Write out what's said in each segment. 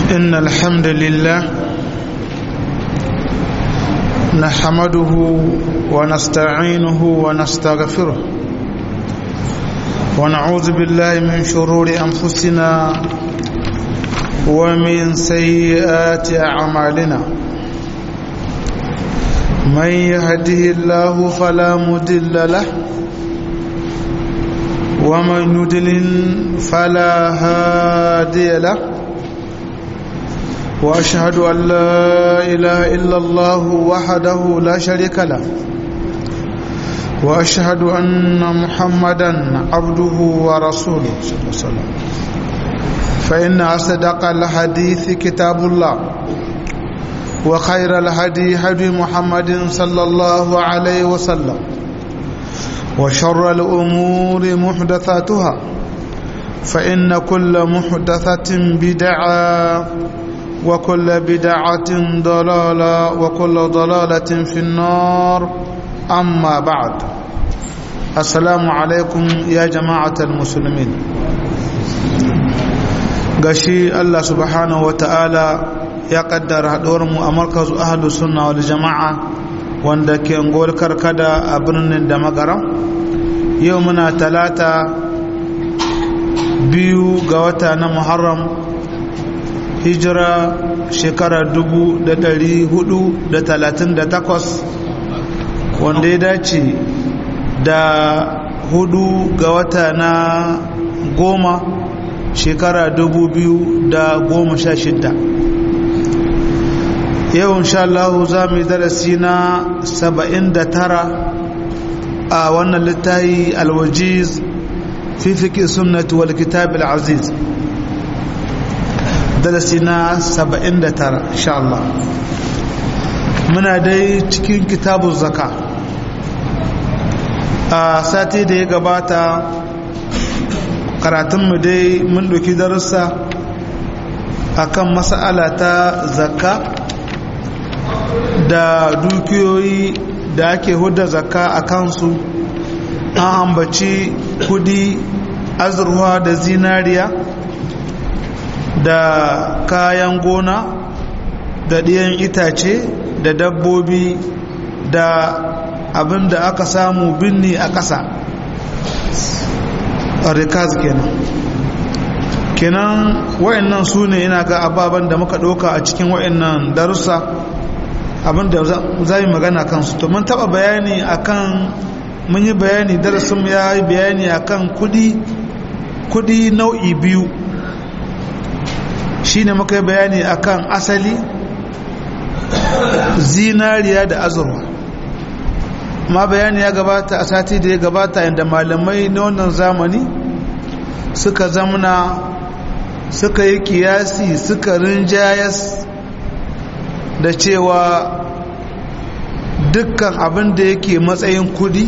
إن الحمد لله نحمده ونستعينه ونستغفره ونعوذ بالله من شرور أنفسنا ومن سيئات أعمالنا من يهده الله فلا مدل له ومن يدلل فلا هادي له واشهد ان لا اله الا الله وحده لا شريك له واشهد ان محمدا عبده ورسوله صلى الله عليه وسلم فان اصدق الحديث كتاب الله وخير الهدي هدي محمد صلى الله عليه وسلم وشر الامور محدثاتها فان كل محدثه بدعه وكل بدعة ضلالة وكل ضلالة في النار أما بعد السلام عليكم يا جماعة المسلمين gashi Allah subhanahu wa ta'ala ya kaddara mu a markazu ahlu sunna wal jama'a wanda ke ngol karkada a birnin da magaram yau muna talata biyu ga wata na muharram hijira shekara dubu da dari hudu da talatin da takwas wanda ya dace da hudu ga wata na goma shekara dubu biyu da goma sha shidda yau insha Allah za mu yi darasi na saba'in da tara a wannan littafi alwajiz fi fiƙi sunnati wal kitab al-aziz darasi na 79 insha Allah muna dai cikin kitabun zaka a sati da ya gabata karatunmu dai mun ɗauki darussa akan mas'ala ta zakka da dukiyoyi da ake hudda zakka a kansu an ambaci kudi azurwa da zinariya da kayan gona da ɗiyan itace da dabbobi da abin da aka samu binni a ƙasa rikaz kenan kenan wa'annan su ne ina ga ababen da muka ɗauka a cikin wa'annan darussa abin da za yi magana kansu to mun taɓa bayani akan mun yi bayani darasin ya yi bayani akan kudi kudi nau'i biyu shi ne muka yi bayani akan asali zinariya da azurwa ma bayani ya gabata a sati da ya gabata yadda malamai na wannan zamani suka zamna suka yi kiyasi suka rinjayas da cewa dukkan abin da yake matsayin kudi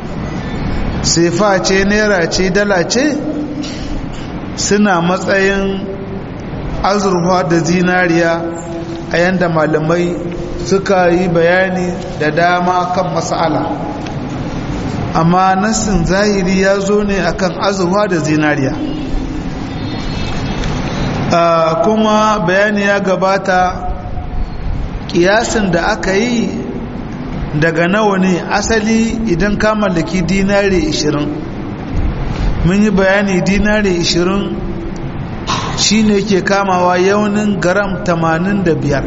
sefa ce naira ce dala ce suna matsayin azurfa da zinariya a yadda malamai suka yi bayani da dama kan mas'ala amma nassin zahiri ya zo ne akan azurfa da zinariya kuma bayani ya gabata kiyasin da aka yi daga nawa ne asali idan ka mallaki dinari 20 mun yi bayani dinari 20 shi ne ke kamawa yaunin garam 85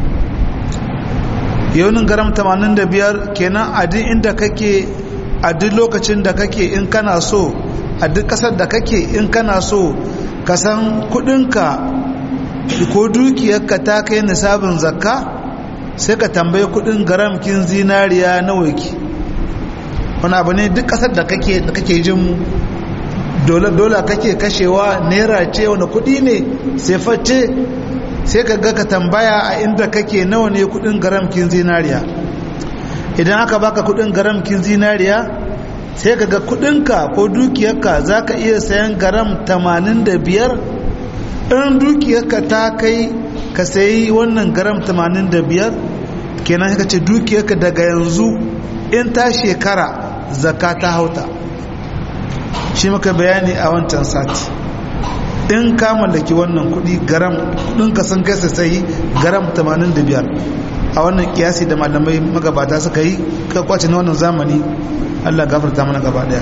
yaunin garam 85 kenan a duk inda kake a duk lokacin da kake in kana so a duk kasar da kake in kana so ka san kudinka ko dukiyarka ta kai nisabin zakka sai ka tambaye kudin garamkin zinariya na waki wani abu ne duk kasar da kake da kake jin dole kake kashewa naira ce wani kudi ne sai face sai ka ga ka tambaya a inda kake nawa ne kudin garamkin zinariya idan aka baka kudin garamkin zinariya sai ka ga kudinka ko dukiyarka za ka iya sayan garam 85 in dukiyarka ta kai ka sayi wannan garam 85 kenan ka ce dukiyarka daga yanzu in ta shekara zaka ta hauta shi muka bayani a wancan sati in ka mallaki wannan kudi garam kudin ka sun kai sai garam 85 a wannan kiyasi da malamai magabata suka yi ka kwace na wannan zamani Allah gafarta mana gaba daya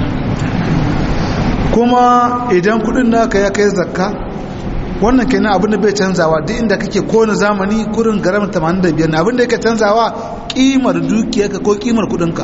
kuma idan kudin naka ya kai zakka wannan kenan abin da bai canzawa duk inda kake kowane zamani kurin garam 85 abin da yake canzawa kimar dukiyarka ko kimar kudinka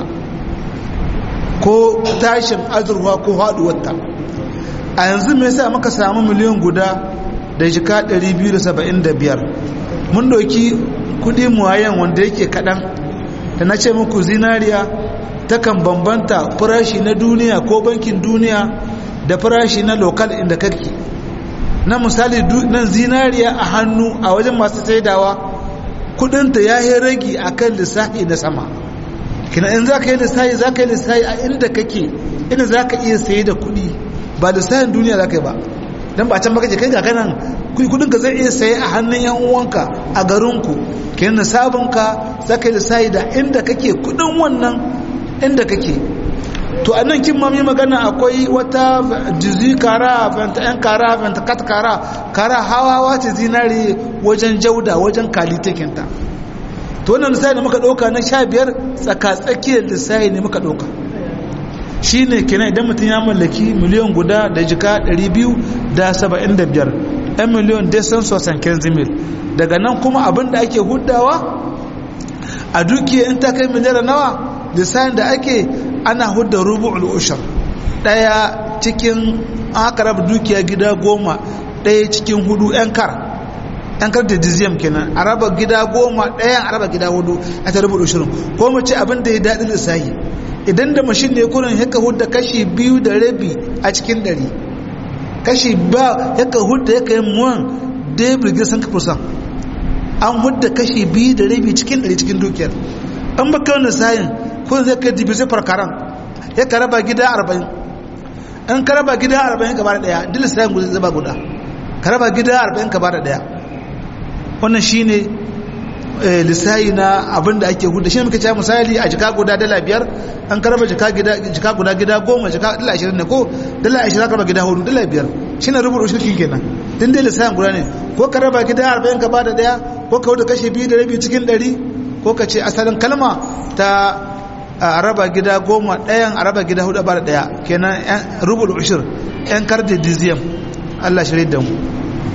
ko tashin azurwa ko haduwarta a yanzu me yasa muka samu miliyan guda da jika 275 mun doki kudi muwayen wanda yake kadan da na ce muku zinariya takan bambanta farashi na duniya ko bankin duniya da farashi na lokal inda kake na misali nan zinariya a hannu a wajen masu saidawa kudinta ya yi ragi a kan lissafi na sama kina in za ka yi lissafi za ka yi lissafi a inda kake inda za ka iya sayi da kudi ba lissafin duniya za ka yi ba don ba can baka je kai ga kanan kudinka zai iya sayi a hannun yan uwanka a garinku kenan sabonka za ka yi lissafi da inda kake kudin wannan inda kake to a nan kin mami magana akwai wata jizi kara venta yan kara venta kat kara kara hawa ce zinari wajen jauda wajen kalitekinta to wannan lissafi ne muka ɗauka na sha biyar tsaka-tsakiyar lissafi ne muka ɗauka shi ne kenan idan mutum ya mallaki miliyan guda da jika 275 yan miliyan desan sosan kenzimil daga nan kuma abin da ake hudawa a dukiya in ta kai miliyar nawa lissafin da ake ana hudda rubu'ul ushar daya cikin aka raba dukiya gida goma daya cikin hudu yan kar yan kar da diziyam kenan a raba gida goma daya a raba gida hudu a ta rubu'ul ushirin ko mu ce abin da ya daɗi lissahi idan da mashin ne kurin haka hudda kashi biyu da rabi a cikin ɗari kashi ba haka hudda ya kai muwan da birgir san kafusan an hudda kashi biyu da rabi cikin ɗari cikin dukiyar an baka wani sayin kun zai kai division farkaran ya ka raba gida arba'in in ka raba gida arba'in ka bada daya duk sayan guda zaba guda ka raba gida arba'in ka bada daya wannan shine lissayi na abin da ake hudu shi ne muka ce misali a jika guda dala biyar an ka raba jika guda gida goma jika dala ashirin ne ko dala ashirin ka raba gida hudu dala biyar shi ne rubuta shirkin kenan din dai lissayin guda ne ko ka raba gida arba'in ka bada daya ko ka hudu kashe biyu da rabi cikin ɗari ko ka ce asalin kalma ta a raba gida goma ɗayan a raba gida hudu ba da ɗaya kenan rubul ushir yan kardi diziyam allah shirin da mu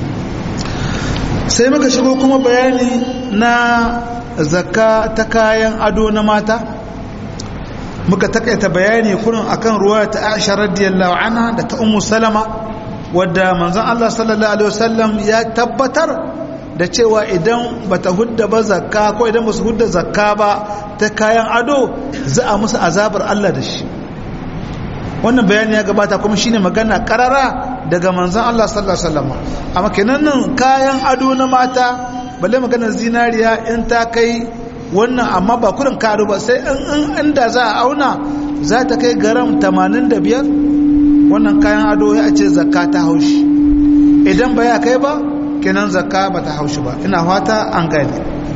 sai muka shigo kuma bayani na zakka ta kayan ado na mata muka takaita bayani kurin akan ruwa ta aisha radiyallahu anha da ta ummu salama wadda manzon allah sallallahu alaihi wasallam ya tabbatar da cewa idan bata hudda ba zakka ko idan ba su hudda zakka ba ta kayan ado za a musu azabar Allah da shi wannan bayani ya gabata kuma shine magana karara daga manzon Allah sallallahu alaihi wasallam amma kenan nan kayan ado na mata balle magana zinariya in ta kai wannan amma ba kurin karo ba sai in inda za a auna za ta kai garam 85 wannan kayan ado ya ce zakka ta haushi idan ba ya kai ba kenan zakka ba ta haushi ba ina fata an gane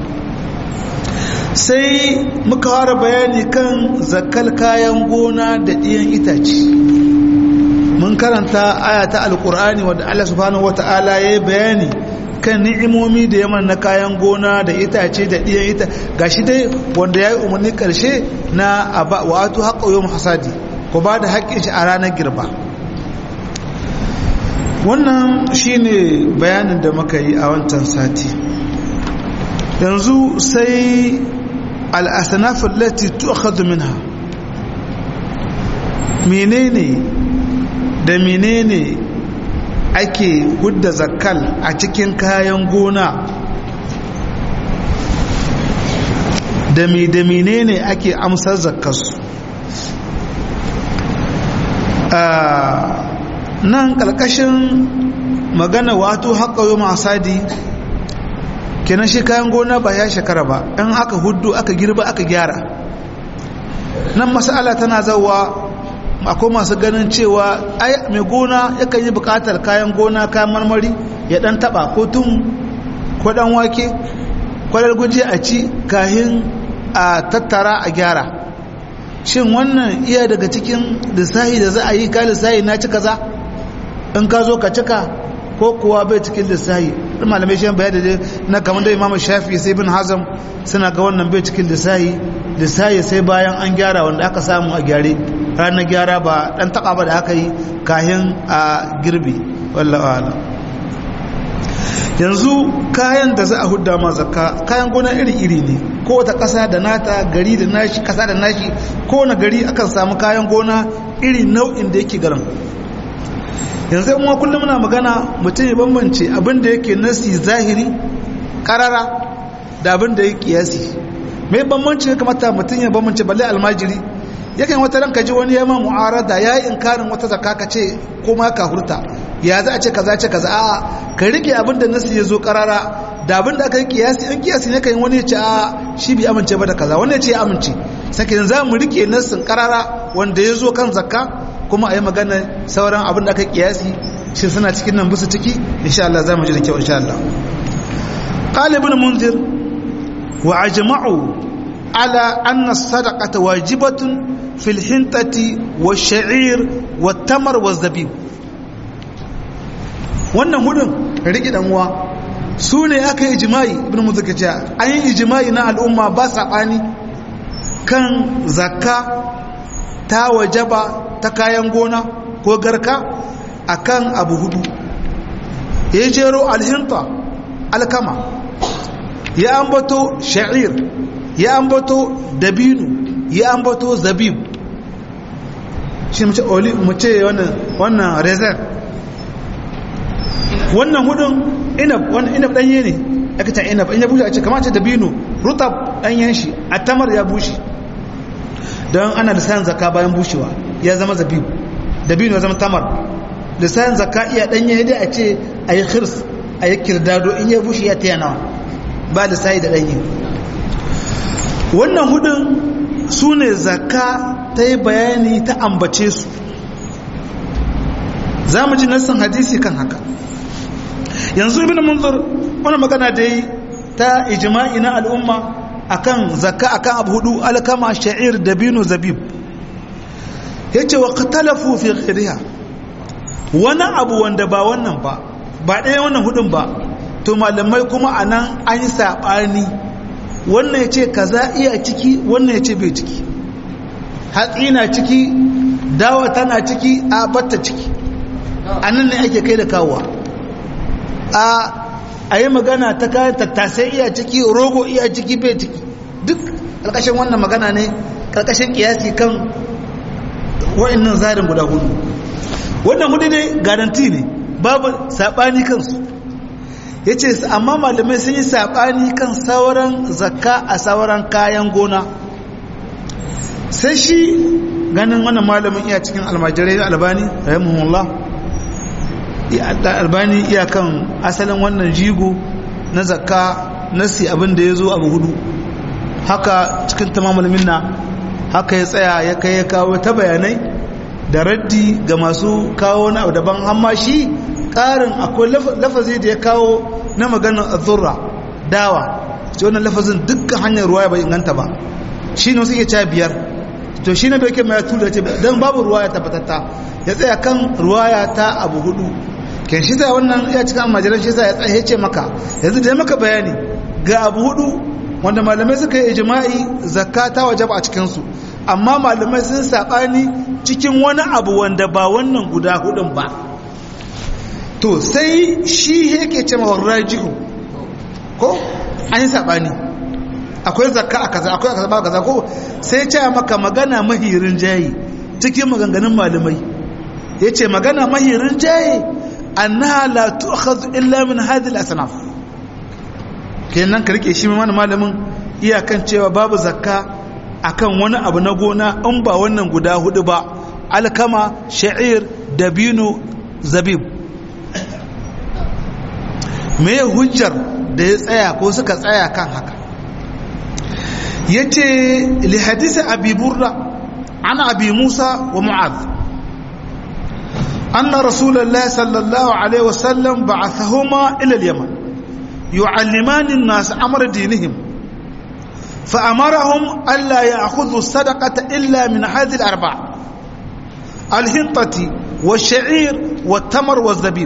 sai muka fara bayani kan zakkal kayan gona da ɗiyan itace mun karanta aya ta alkur'ani wadda Allah subhanahu wata'ala ya yi bayani kan ni'imomi da yaman na kayan gona da itace da ɗiyan ita gashi dai wanda ya yi umarni ƙarshe na wa'atu haƙa yau hasadi ku ba da haƙƙin shi a ranar girba wannan shine bayanin da muka yi a wancan sati yanzu sai al'asanafin lati tu'akhadhu minha menene da menene ake hudda zakkal a cikin kayan gona da me da menene ake amsar zakkarsu nan ƙarƙashin magana wato haƙa yi masadi kenan shi kayan gona ba ya shekara ba in aka hudu aka girba aka gyara nan masala tana zauwa akwai masu ganin cewa ai mai gona yakan yi bukatar kayan gona kayan marmari ya dan taba ko tun ko dan wake kwalar guji a ci kahin a tattara a gyara shin wannan iya daga cikin lissahi da za a yi ka lissahi na ci kaza in ka zo ka cika ko kuwa bai cikin lissahi ɗin malamai shi bayar da na kamar da imamu shafi sai bin hazam suna ga wannan bai cikin lissahi lissahi sai bayan an gyara wanda aka samu a gyare ranar gyara ba ɗan taɓa ba da aka yi kayan a girbi wallawa yanzu kayan da za a hudda ma zakka kayan gona iri-iri ne ko wata ƙasa da nata gari da nashi ƙasa da nashi ko wani gari akan samu kayan gona iri nau'in da yake garin yanzu yan kullum muna magana mutum ya bambance abin da yake nasi zahiri karara da abin da yake kiyasi mai bambanci ya kamata mutum ya bambance balle almajiri yakan wata ranka ji wani yamma mu'arada ya yi inkarin wata zakka ka ce ko ma ka hurta ya za a ce kaza ce kaza a'a ka rike abin da nasi ya zo karara da abin da aka yi kiyasi in kiyasi ne kan wani ya ce a shi bai amince ba da kaza wani ya ce ya amince sakin za mu rike nasin karara wanda ya zo kan zakka kuma a yi magana sauran abin da aka kiyasi shi suna cikin nan busu ciki insha Allah za mu ji da kyau insha Allah qala ibn munzir wa ajma'u ala anna as-sadaqata wajibatun fil hintati wash-sha'ir wat-tamar waz-zabib wannan hudun riki dan uwa su ne aka yi ijma'i ibn munzir kace an yi ijma'i na al'umma ba sabani kan zakka ta wajaba ta kayan gona ko garka akan abu hudu ya jero alhinta alkama ya ambato sha'ir ya ambato dabinu ya ambato zabib shi mace oli mace wannan wannan reserve wannan hudun inab wannan inab danye ne aka ta inab in ya bushe a ce kamar ce dabinu rutab danyen shi a tamar ya bushe don ana lissanin zakka bayan bushewa ya zama zabibu dabino ya zama tamar lissanin zakka iya danye dai a ce a yi khirs a yi kirdado in ya bushe ya taya nawa ba lissayi da danye wannan hudun su ne zakka ta yi bayani ta ambace su za mu ji nassan hadisi kan haka yanzu ibn munzur wani magana da yi ta ijma'i na al'umma akan zakka akan abu hudu alkama sha'ir dabino zabib yace wa qatalafu fi ghayriha wani abu wanda ba wannan ba ba ɗaya wannan hudun ba to malamai kuma anan an yi sabani wannan yace kaza iya ciki wannan yace bai ciki hatsi na ciki dawa tana ciki a batta ciki anan ne ake kai da kawowa a a yi magana ta kayan tattasai iya ciki rogo iya ciki bai ciki duk ƙarƙashin wannan magana ne ƙarƙashin ƙiyasi kan wa'annan zarin guda hudu wannan hudu ne garanti ne babu saɓani kansu ya ce amma malamai sun yi saɓani kan sauran zakka a sauran kayan gona sai shi ganin wannan malamin iya cikin almajirai albani rahimahullah albani iyakan asalin wannan jigo na zakka nasi abin da ya zo abu hudu haka cikin tamamul minna haka ya tsaya ya kai ya kawo ta bayanai da raddi ga masu kawo na daban amma shi ƙarin akwai lafazi da ya kawo na maganar azurra dawa ce wannan lafazin dukkan hanyar ruwa bai inganta ba shi ne suke ca biyar to shi ne bai kai mai tura ce don babu ruwa ya tabbatatta ya tsaya kan ruwaya ta abu hudu ke shi ta wannan ya cika majalar shi ta ya tsaye ce maka yanzu da ya maka bayani ga abu hudu wanda malamai suka yi ijima'i zakka ta wajaba a cikinsu amma malamai sun saɓani cikin wani abu wanda ba wannan guda hudun ba to sai shi yake ce ma rajihu ko an yi saɓani akwai zakka a kaza akwai a kaza ba kaza ko sai ce maka magana mahirin jayi cikin maganganun malamai ya ce magana mahirin jayi annaha la tu'khadhu illa min hadhihi al-asnaf kenan ka rike shi mana malamin iyakan cewa babu zakka akan wani abu na gona in ba wannan guda hudu ba alkama sha'ir dabino zabib me hujjar da ya tsaya ko suka tsaya kan haka yace li hadisi abi burda an abi musa wa mu'adh أن رسول الله صلى الله عليه وسلم بعثهما إلى اليمن يعلمان الناس أمر دينهم فأمرهم ألا يأخذوا الصدقة إلا من هذه الأربعة الهنطة wa sha'ir wa tamar wa zabib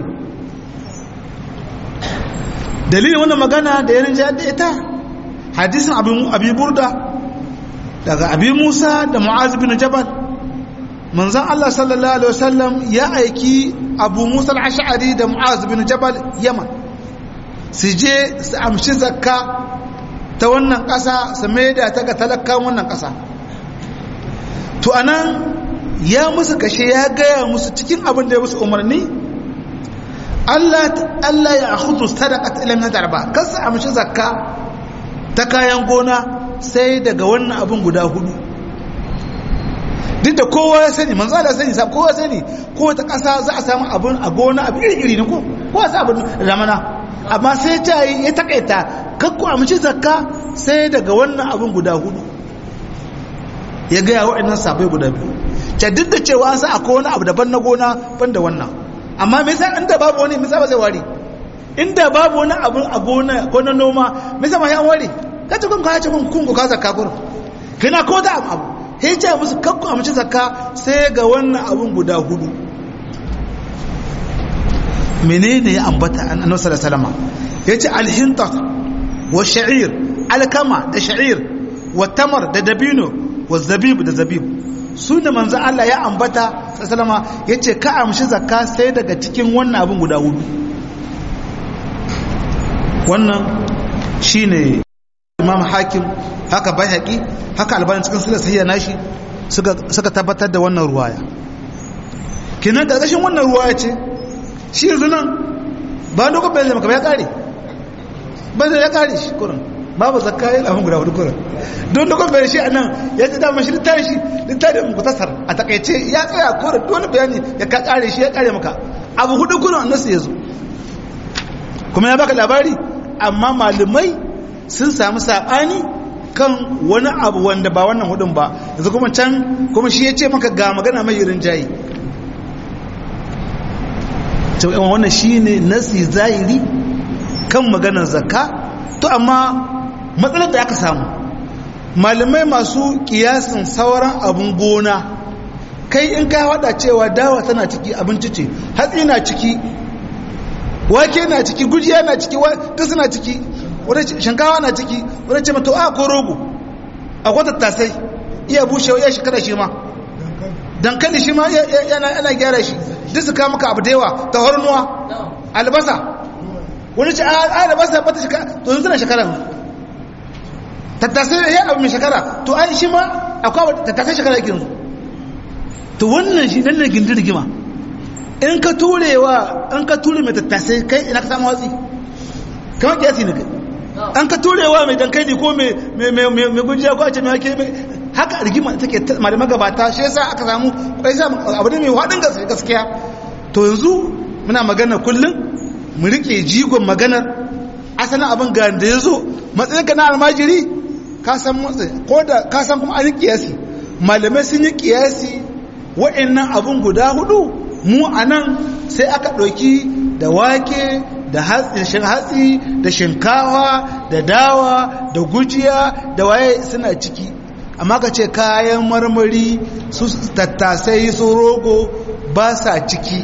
dalilin wannan magana da yanin jihar da ita hadisin abi burda daga abi musa da mu'az bin jabal manzan Allah sallallahu alaihi wasallam ya aiki abu musa al-ash'ari da mu'az bin jabal yaman su je su amshi zakka ta wannan ƙasa su maida ta ga talakkan wannan ƙasa to anan ya musu kashe ya gaya musu cikin abin da ya musu umarni Allah Allah ya akhudhu sadaqat ila min darba kasu amshi zakka ta kayan gona sai daga wannan abin guda hudu duk da kowa ya sani manzo Allah sani sa kowa sani ko ta kasa za a samu abin a gona abu iri iri ne ko ko sa abin ramana amma sai ta yi ya takaita kakku amshi zakka sai daga wannan abin guda hudu ya ga waɗannan sabai guda biyu ta duk da cewa an sa akwai wani abu daban na gona ban da wannan amma me yasa inda babu wani me yasa ba zai ware inda babu wani abu a gona ko na noma me yasa ma ya ware kace kun ka ce kun kun ka zakka gurin kina ko da abu sai ce musu kakku amince zakka sai ga wannan abun guda hudu menene ya ambata annabi sallallahu alaihi wasallam yace alhinta wa sha'ir alkama da sha'ir wa tamar da dabino wa zabib da zabib su da manzo Allah ya ambata sallama yace ka amshi zakka sai daga cikin wannan abun guda hudu wannan shine imam hakim haka bayhaqi haka albani cikin sunan sahiha nashi suka suka tabbatar da wannan ruwaya kinan da gashin wannan ruwaya ce shi yanzu nan ba dogon bayan maka ya kare ba zai ya kare shi kurin babu zakka yin abin guda hudu kurin don dogon bayan shi a nan ya ci damar shi littafin shi littafin mutasar a takaice ya tsaya kurin dole bayani ya ka kare shi ya kare maka abu hudu kurin annasu ya zo kuma ya baka labari amma malamai sun samu saɓani kan wani abu wanda ba wannan hudun ba yanzu kuma can kuma shi ya ce maka ga magana mai yirin jayi to yawan wannan shi ne nasi zahiri kan maganar zakka to amma matsalar da aka samu malamai masu kiyasin sauran abun gona kai in ka hada cewa dawa tana ciki abinci ce hatsi na ciki wake na ciki gujiya na ciki duk suna ciki wadda shinkawa na ciki wadda ce mata a ko rogo a kwata tasai iya bushewa iya shekara shi ma dankali shi ma yana gyara shi duk su kama ka abu da yawa ta hornuwa albasa wani ce a albasa bata shekara to yanzu na shekara tattasai ya abu mai shekara to an shi ma akwai tattasai shekara yake yanzu to wannan shi nan ne gindin rigima in ka turewa in ka ture mai tattasai kai ina ka samu watsi kamar kiyasi ne kai an ka turewa mai dankali ko mai gujiya ko a ce mai hake haka rigima take malama gabata shi yasa aka samu kwai sa abu ne mai haɗin gaskiya to yanzu muna magana kullum mu rike jigon maganar asalin abin ga da ya zo matsayin ka na almajiri ka san ko da ka san kuma an yi kiyasi malamai sun yi kiyasi wa'annan abin guda hudu mu a nan sai aka ɗauki da wake da hatsi da shinkawa da dawa da gujiya da waye suna ciki amma ka ce kayan marmari su tattasai su rogo ba sa ciki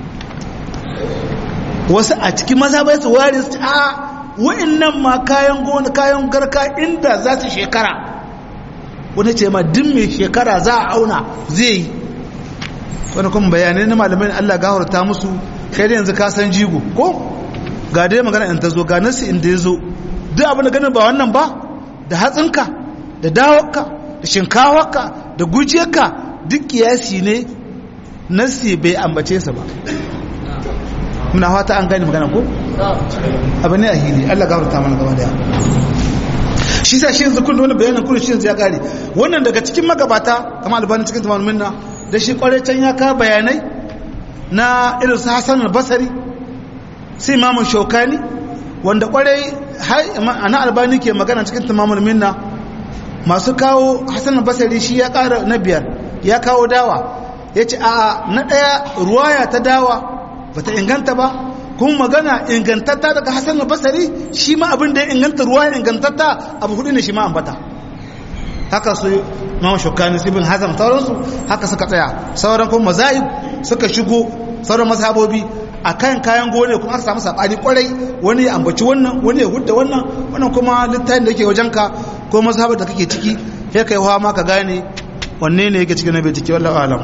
wasu a ciki maza bai su ware su a wa'annan ma kayan gona kayan garka inda za su shekara wani ce ma din mai shekara za a auna zai yi wani kuma bayanai na malamai Allah gafarta musu kai da yanzu ka san jigo ko ga dai magana in ta zo ga nasi inda ya zo duk abin da ganin ba wannan ba da hatsinka da dawarka da shinkawarka da gujiyarka duk kiyasi ne nasi bai ambace sa ba muna fata an gane magana ko abin ne a hili Allah gafarta mana gaba daya shi sa shi yanzu kun wani bayanin kun shi yanzu ya kare wannan daga cikin magabata kamar albani cikin tamar minna da shi kwarai can ya ka bayanai na irin su Hassan al-Basri sai Imam Shawkani wanda kwarai ana albani ke magana cikin tamamul minna masu kawo Hassan al-Basri shi ya kara na biyar ya kawo dawa yace a na daya ruwaya ta dawa bata inganta ba kuma magana ingantatta daga Hassan al-Basri shi ma abin da ya inganta ruwaya ingantatta abu hudu ne shi ma ambata haka su Imam Shawkani ibn Hazm sauransu haka suka tsaya sauran kuma mazahib suka shigo sauran mazhabobi a kan kayan gone kuma aka samu sabani kwarai wani ya ambaci wannan wani ya hudda wannan wannan kuma littafin da yake wajenka ko mazhabar da kake ciki sai kai hawa ma ka gane wanne ne yake cikin nabi ciki wallahu alam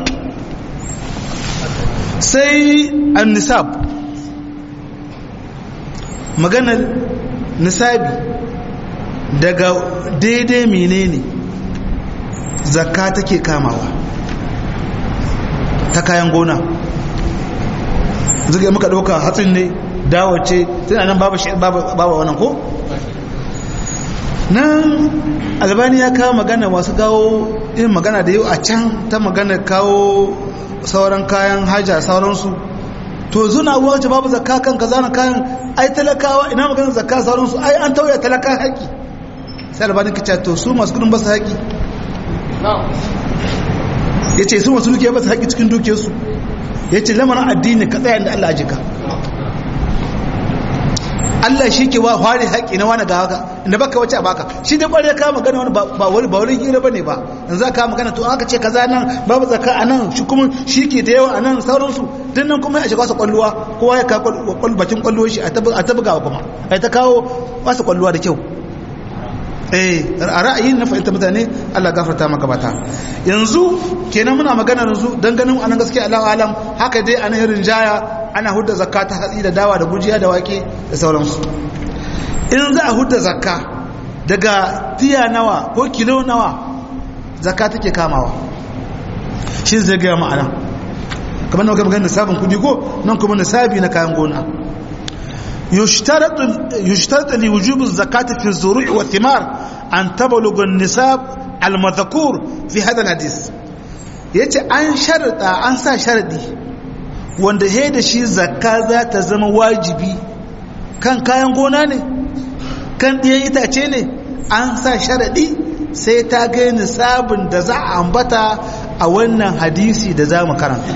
sai an-nisab maganar nisabi daga daidai menene zakka take kamawa ta kayan gona zuga muka dauka hatsin ne dawace tana nan babu babu wannan ko nan albani ya kawo magana masu kawo yin magana da yau a can ta magana kawo sauran kayan haja sauransu to zuna wace babu zakka kan kaza na kayan ai talakawa ina magana zakka sauransu ai an tauye talaka haƙi sai albani ka ce to su masu kudin basu haƙi ya ce su masu dukiya basu haƙi cikin dukiyarsu ya ce lamarin addini ka tsaya inda Allah ajika Allah shi ke wa hware haƙi na wani ga haka inda baka wace a baka shi da ƙware ka magana wani ba wani ba wani hira bane ba in za ka magana to aka ce kaza nan babu zakka a nan shi kuma shi ke da yawa a nan sauransu din nan kuma ya shiga wasu kwalluwa kowa ya kawo bakin kwalluwa shi a tabugawa kuma a ta kawo wasu kwalluwa da kyau eh a ra'ayin na fahimta mutane Allah gafarta maka bata yanzu kenan muna magana yanzu dan ganin anan gaskiya Allah alam haka dai anan irin jaya ana hudda zakka ta hatsi da dawa da gujiya da wake da sauransu in za a hudda zakka daga tiya nawa ko kilo nawa zakka take kamawa shi zai ga ma'ana kamar nan magana nisabin kudi ko nan kuma nisabi na kayan gona يشترط يشترط لوجوب الزكاة في الزروع والثمار أن تبلغ النساب المذكور في هذا الحديث yace an sharada an sa sharadi wanda he da shi zakka za ta zama wajibi kan kayan gona ne kan ɗiyan itace ne an sa sharadi sai ta ga nisabin da za a ambata a wannan hadisi da za mu karanta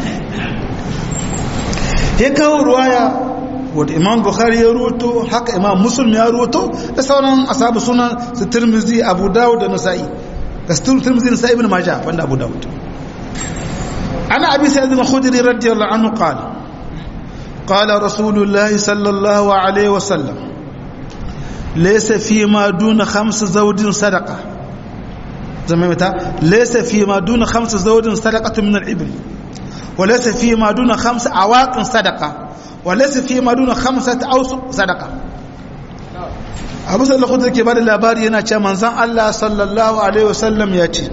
ya kawo ruwaya wadda imam bukhari ya ruwato haka imam muslim ya ruwato da sauran asabu sunan su tirmizi abu dawud da nasa'i da su tirmizi nasa'i ibn majah wanda abu dawud ana abi sa'id al-khudri radiyallahu anhu qala qala rasulullah sallallahu alaihi wa sallam laysa fi ma duna khams zawdin sadaqa zama mata laysa fi ma duna khams zawdin sadaqatun min al-ibl وليس فيما دون خمس عواق صدقه وليس فيما دون خمسة أوسق صدقة abu sallallahu da ke bada labari yana ce manzan Allah sallallahu alaihi wasallam ya ce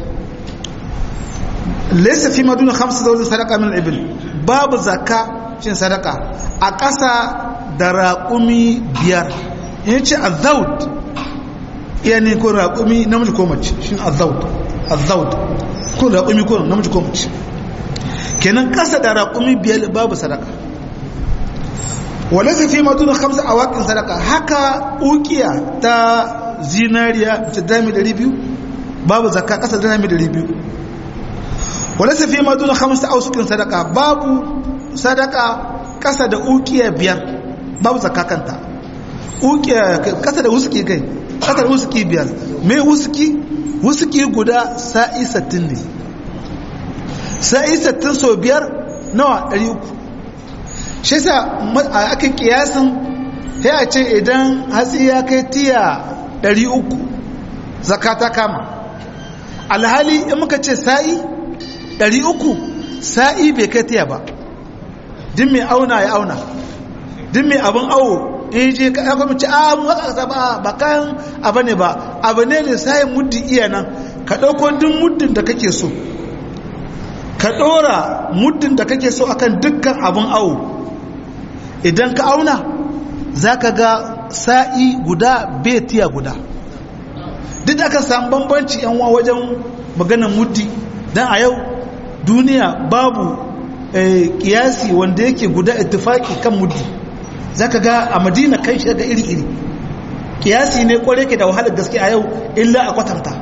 laysa fi maduna khamsa zawjin sadaqa min al-ibil babu zakka cin sadaka a ƙasa da raƙumi biyar in ce azawd iya ne ko raƙumi namiji ko mace shin azawd azawd ko raƙumi ko namiji ko mace kenan ƙasa da raƙumi biyar babu sadaka walaisa fi matuna kamsa a waƙin sadaka haka ukiya ta zinariya ta dami 200 babu zakka ƙasa da dami 200 walaisa fi matuna kamsa a usukin sadaka babu sadaka ƙasa da ukiya biyar babu zakka kanta ukiya ƙasa da usuki kai ƙasa da usuki biyar mai usuki usuki guda sa'i 60 ne sa'i 60 so biyar nawa 300 shi sa aka kiyasin sai a ce idan hatsi ya kai tiya 300 zakata kama alhali in muka ce sa'i 300 sa'i bai kai tiya ba din mai auna ya auna din mai abin awo in je ka aka mace a mu haka kasa ba ba kayan abu ne ba abu ne lissayin muddin iya nan ka ɗauko duk muddin da kake so ka ɗora muddin da kake so akan dukkan abin awo idan ka auna za ka ga sa'i guda betiya guda duk da aka samu bambanci yan wa wajen maganar muddi don a yau duniya babu kiyasi wanda yake guda ittifaki kan muddi za ka ga a madina kai shi ga iri-iri kiyasi ne kware ke da wahalar gaske a yau illa a kwatanta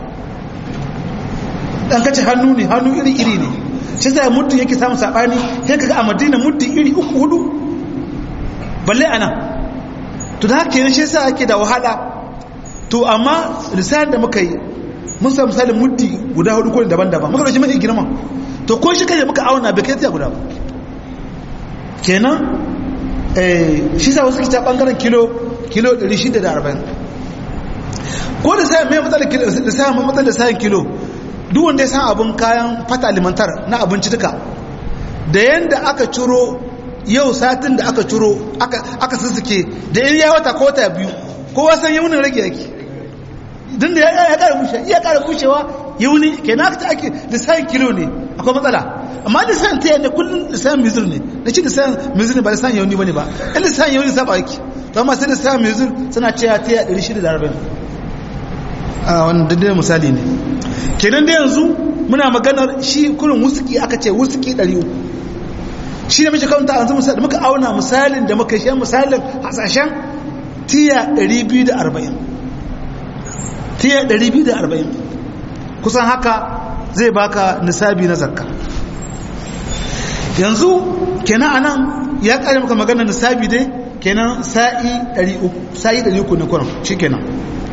ɗan kace hannu ne hannu iri-iri ne shi zai muddi yake samun saɓani sai ka ga a madina muddi iri uku hudu balle ana to da haka shi sa ake da wahala to amma lisan da muka yi mun samu misalin muddi guda hudu ko daban-daban muka dauki mafi girma to ko shi kai muka auna bai kai tiya guda ba kenan shi sa wasu kita bangaren kilo kilo 640 ko da sayan mai matsalar kilo da sayan mai matsalar sayan kilo duk wanda ya san abin kayan fata alimantar na abinci duka da yanda aka ciro yau satin da aka ciro aka sussuke da in ya wata ko wata biyu kowa san yaunin rage yake din da ya kara bushe iya kara bushewa yauni kenan aka ake lissahin kilo ne akwai matsala amma lissahin ta yadda kullum lissahin mizir ne na ce lissahin mizir ne ba lissahin yauni ba ne ba in lissahin yauni saba yake to amma sai lissahin mizir suna cewa ta yadda 640 a wannan daidai misali ne kenan da yanzu muna maganar shi kurin wusuki aka ce wusuki 300 shi ne mace kawanta a misali muka auna misalin da muka shi misalin hasashen tiya 240 tiya 240 kusan haka zai baka nisabi na zakka yanzu kenan anan ya kare maka maganar nisabi dai kenan sa'i 300 sa'i 300 ne kuran shi kenan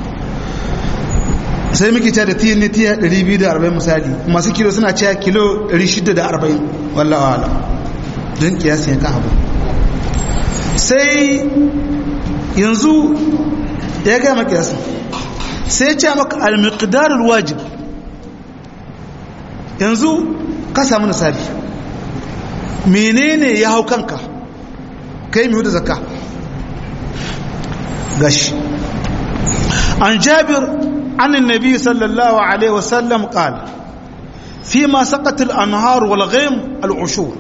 sai muke cewa da tiya ne tiya 240 misali masu kilo suna cewa kilo 640 wallahi wala don kiyasi ya ka abu sai yanzu ya gaya maka kiyasi sai ce maka al-miqdarul wajib yanzu ka samu nisabi menene ya hau kanka kai mai da zakka gashi an jabir an annabi sallallahu alaihi wasallam qala فيما سقط الأنهار والغيم العشور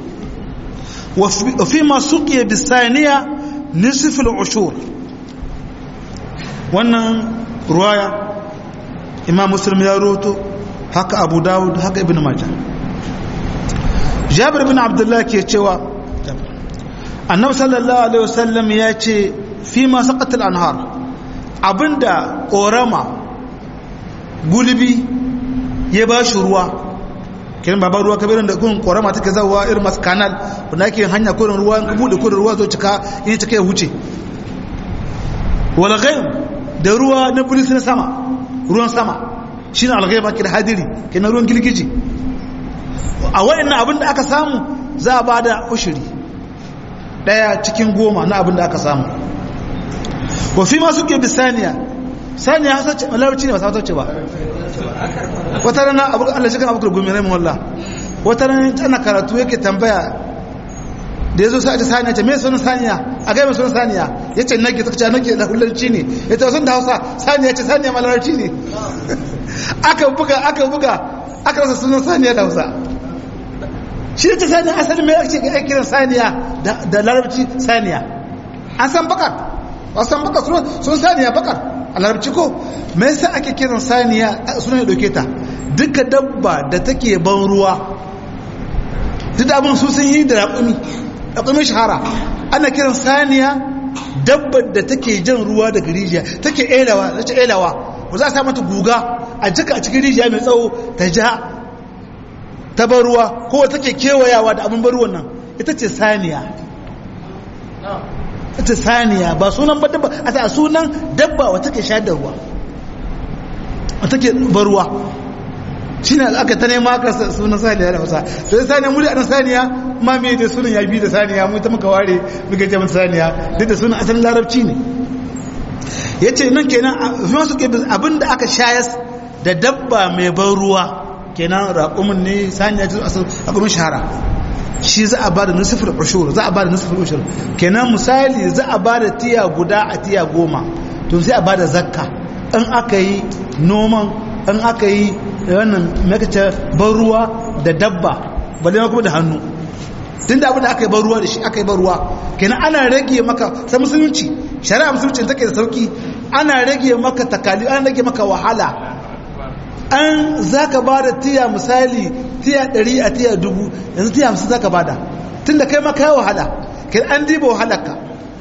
وفيما سقي بالثانية نصف العشور wannan ruwaya imam muslim ya roto haka abu dawud haka ibn majah jabir bin abdullah ke cewa annabi sallallahu alaihi wasallam ya ce fi ma saqatul anhar abinda korama gulbi ya ba shi ruwa kiran baban ruwa kabirin da kun korama take zawa irin masu kanal wanda ake hanya kurin ruwa in bude kurin ruwa zo cika in cika ya huce wal ghaib da ruwa na bulis na sama ruwan sama shine al ghaib ake da hadiri kenan ruwan gilgiji a wayannan abin da aka samu za a bada ushuri daya cikin goma na abin da aka samu wa fi ma suke bisaniya saniya hasa ce malauci ne ba sa ce ba wata rana abu Allah shi kan abu gumi rai wallah wata rana tana karatu yake tambaya da yazo sai ta saniya ce me sunan saniya a ga me sunan saniya yace nake ta ce nake da hullanci ne yace sun da Hausa saniya ce saniya malarci ne aka buga aka buga aka rasa sunan saniya da Hausa shi ce saniya asali me ake ga kiran saniya da larabci saniya an san bakar an san bakar sun saniya bakar a larabci ko me yasa ake kiran saniya suna ya dauke ta duka dabba da take ban ruwa duk da abin su sun yi da raƙumi raƙumin shahara ana kiran saniya dabbar da take jan ruwa daga rijiya take elawa ta elawa ba za a sa mata guga a jika a cikin rijiya mai tsawo ta ja ta bar ruwa ko take kewayawa da abin bar ruwan nan ita ce saniya ita saniya ba sunan ba dabba a ta sunan dabba wata ke shayar da ruwa wata ke bar ruwa shi ne aka ta nema aka sunan saniya da wasa sai saniya muri a nan saniya ma me da sunan ya bi da saniya mu ta muka ware muka ce mata saniya duk da sunan asalin larabci ne ya ce nan kenan masu ke abin da aka shayas da dabba mai ban ruwa kenan raƙumin ne saniya ce asal raƙumin shahara shi za a ba da nusufin ushur za a ba da nusufin ushur kenan misali za a ba da tiya guda a tiya goma to sai a ba da zakka in aka yi noman in aka yi wannan makace ban ruwa da dabba balle kuma da hannu tunda abin da aka yi ban ruwa da shi aka yi ban ruwa kenan ana rage maka sai musulunci shari'a musulunci take da sauki ana rage maka takali ana rage maka wahala an za ka ba da tiya misali tiya ɗari a tiya dubu yanzu tiya hamsin za ka ba da tun da kai maka yi wahala kai an diba wahalarka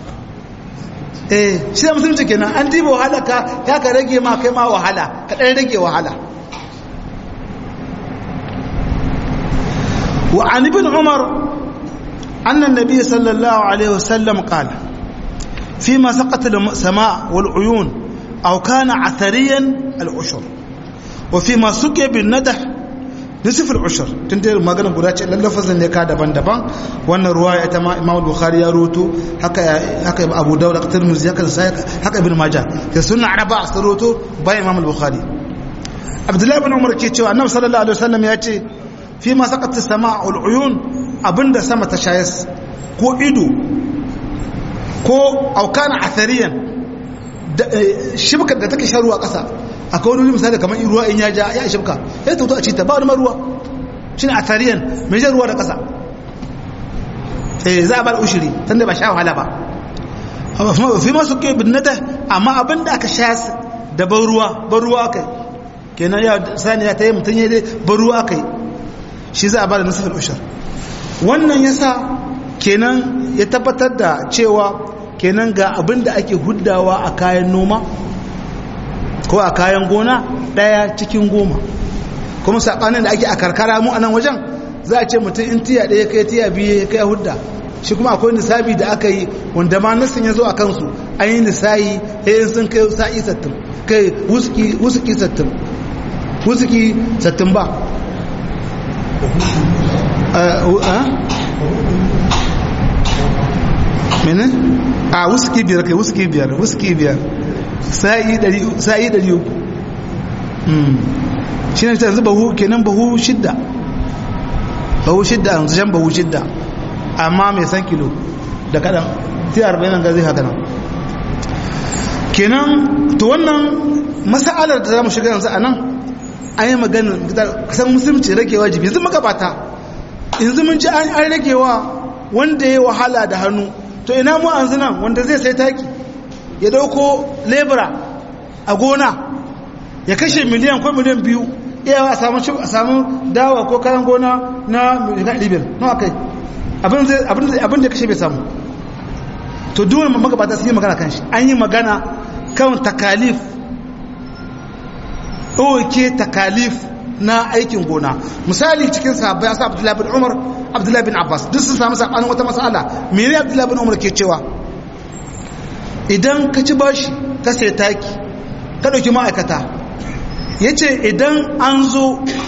eh shi da musulunci kenan an diba wahalarka ya ka rage ma kai ma wahala ka ɗan rage wahala wa an ibn umar annan nabi sallallahu alaihi wasallam qala فيما سقط السماء والعيون أو كان عثريا العشر وفيما سقي بالندح nisful ushur tun da magana guda ce lallafazin ne ka daban-daban wannan ruwa ya ta imam bukhari ya roto haka haka abu dawud haka tirmidhi haka sai haka ibn majah sai sunna araba su roto bayan imam bukhari abdullahi ibn umar ke cewa annabi sallallahu alaihi wasallam ya ce fi ma saqat as-sama'ul uyun abinda sama ta shayas ko ido ko aukana athariyan shibkar da take shan ruwa ƙasa akwai wani misali kamar ruwa in ya ja ya shibka ya tauto a cita ba wani ruwa shi ne athariyan mai jan ruwa da ƙasa eh za a bar ushiri tunda ba sha wahala ba fi masu ke binnata amma abin da aka sha da ban ruwa ban ruwa aka kenan ya saniya ta yi mutum ya dai ban ruwa aka yi shi za a ba da nasifin ushir wannan yasa kenan ya tabbatar da cewa kenan ga abin da ake huddawa a kayan noma ko a kayan gona ɗaya cikin goma kuma saɓanin da ake a karkara mu a nan wajen za a ce mutum in tiya ɗaya kai tiya biyu kai hudda shi kuma akwai nisabi da aka yi wanda ma nasin ya zo a kansu an yi nisayi yayin sun kai sa'i sattin kai wusuki sattin wusuki sattin ba mene a wuski biyar kai wuski biyar wuski biyar sa'i dari uku shi ne ta yanzu bahu kenan bahu shidda bahu shidda yanzu shan bahu shidda amma mai san kilo da kadan sai arba'in nan gazi haka nan kenan to wannan masa'alar da za mu shiga yanzu a nan an yi magana kasan musulunci rage wajibi yanzu magabata yanzu mun ji an ragewa wanda ya wahala da hannu to ina mu an nan wanda zai sai taki ya dauko lebura a gona ya kashe miliyan ko miliyan biyu iyawa a samu dawa ko kayan gona na miliyan libyan nawa kai abin da kashe bai samu to duwani magabata sun yi magana kan shi an yi magana kan takalif ɗauke takalif na aikin gona misali cikin sahabbai asa abdullahi bin umar abdullahi bin abbas duk sun samu sabanin wata mas'ala mene abdullahi bin umar ke cewa idan ka ci bashi ka sai taki ka ɗauki ma'aikata ya ce idan an zo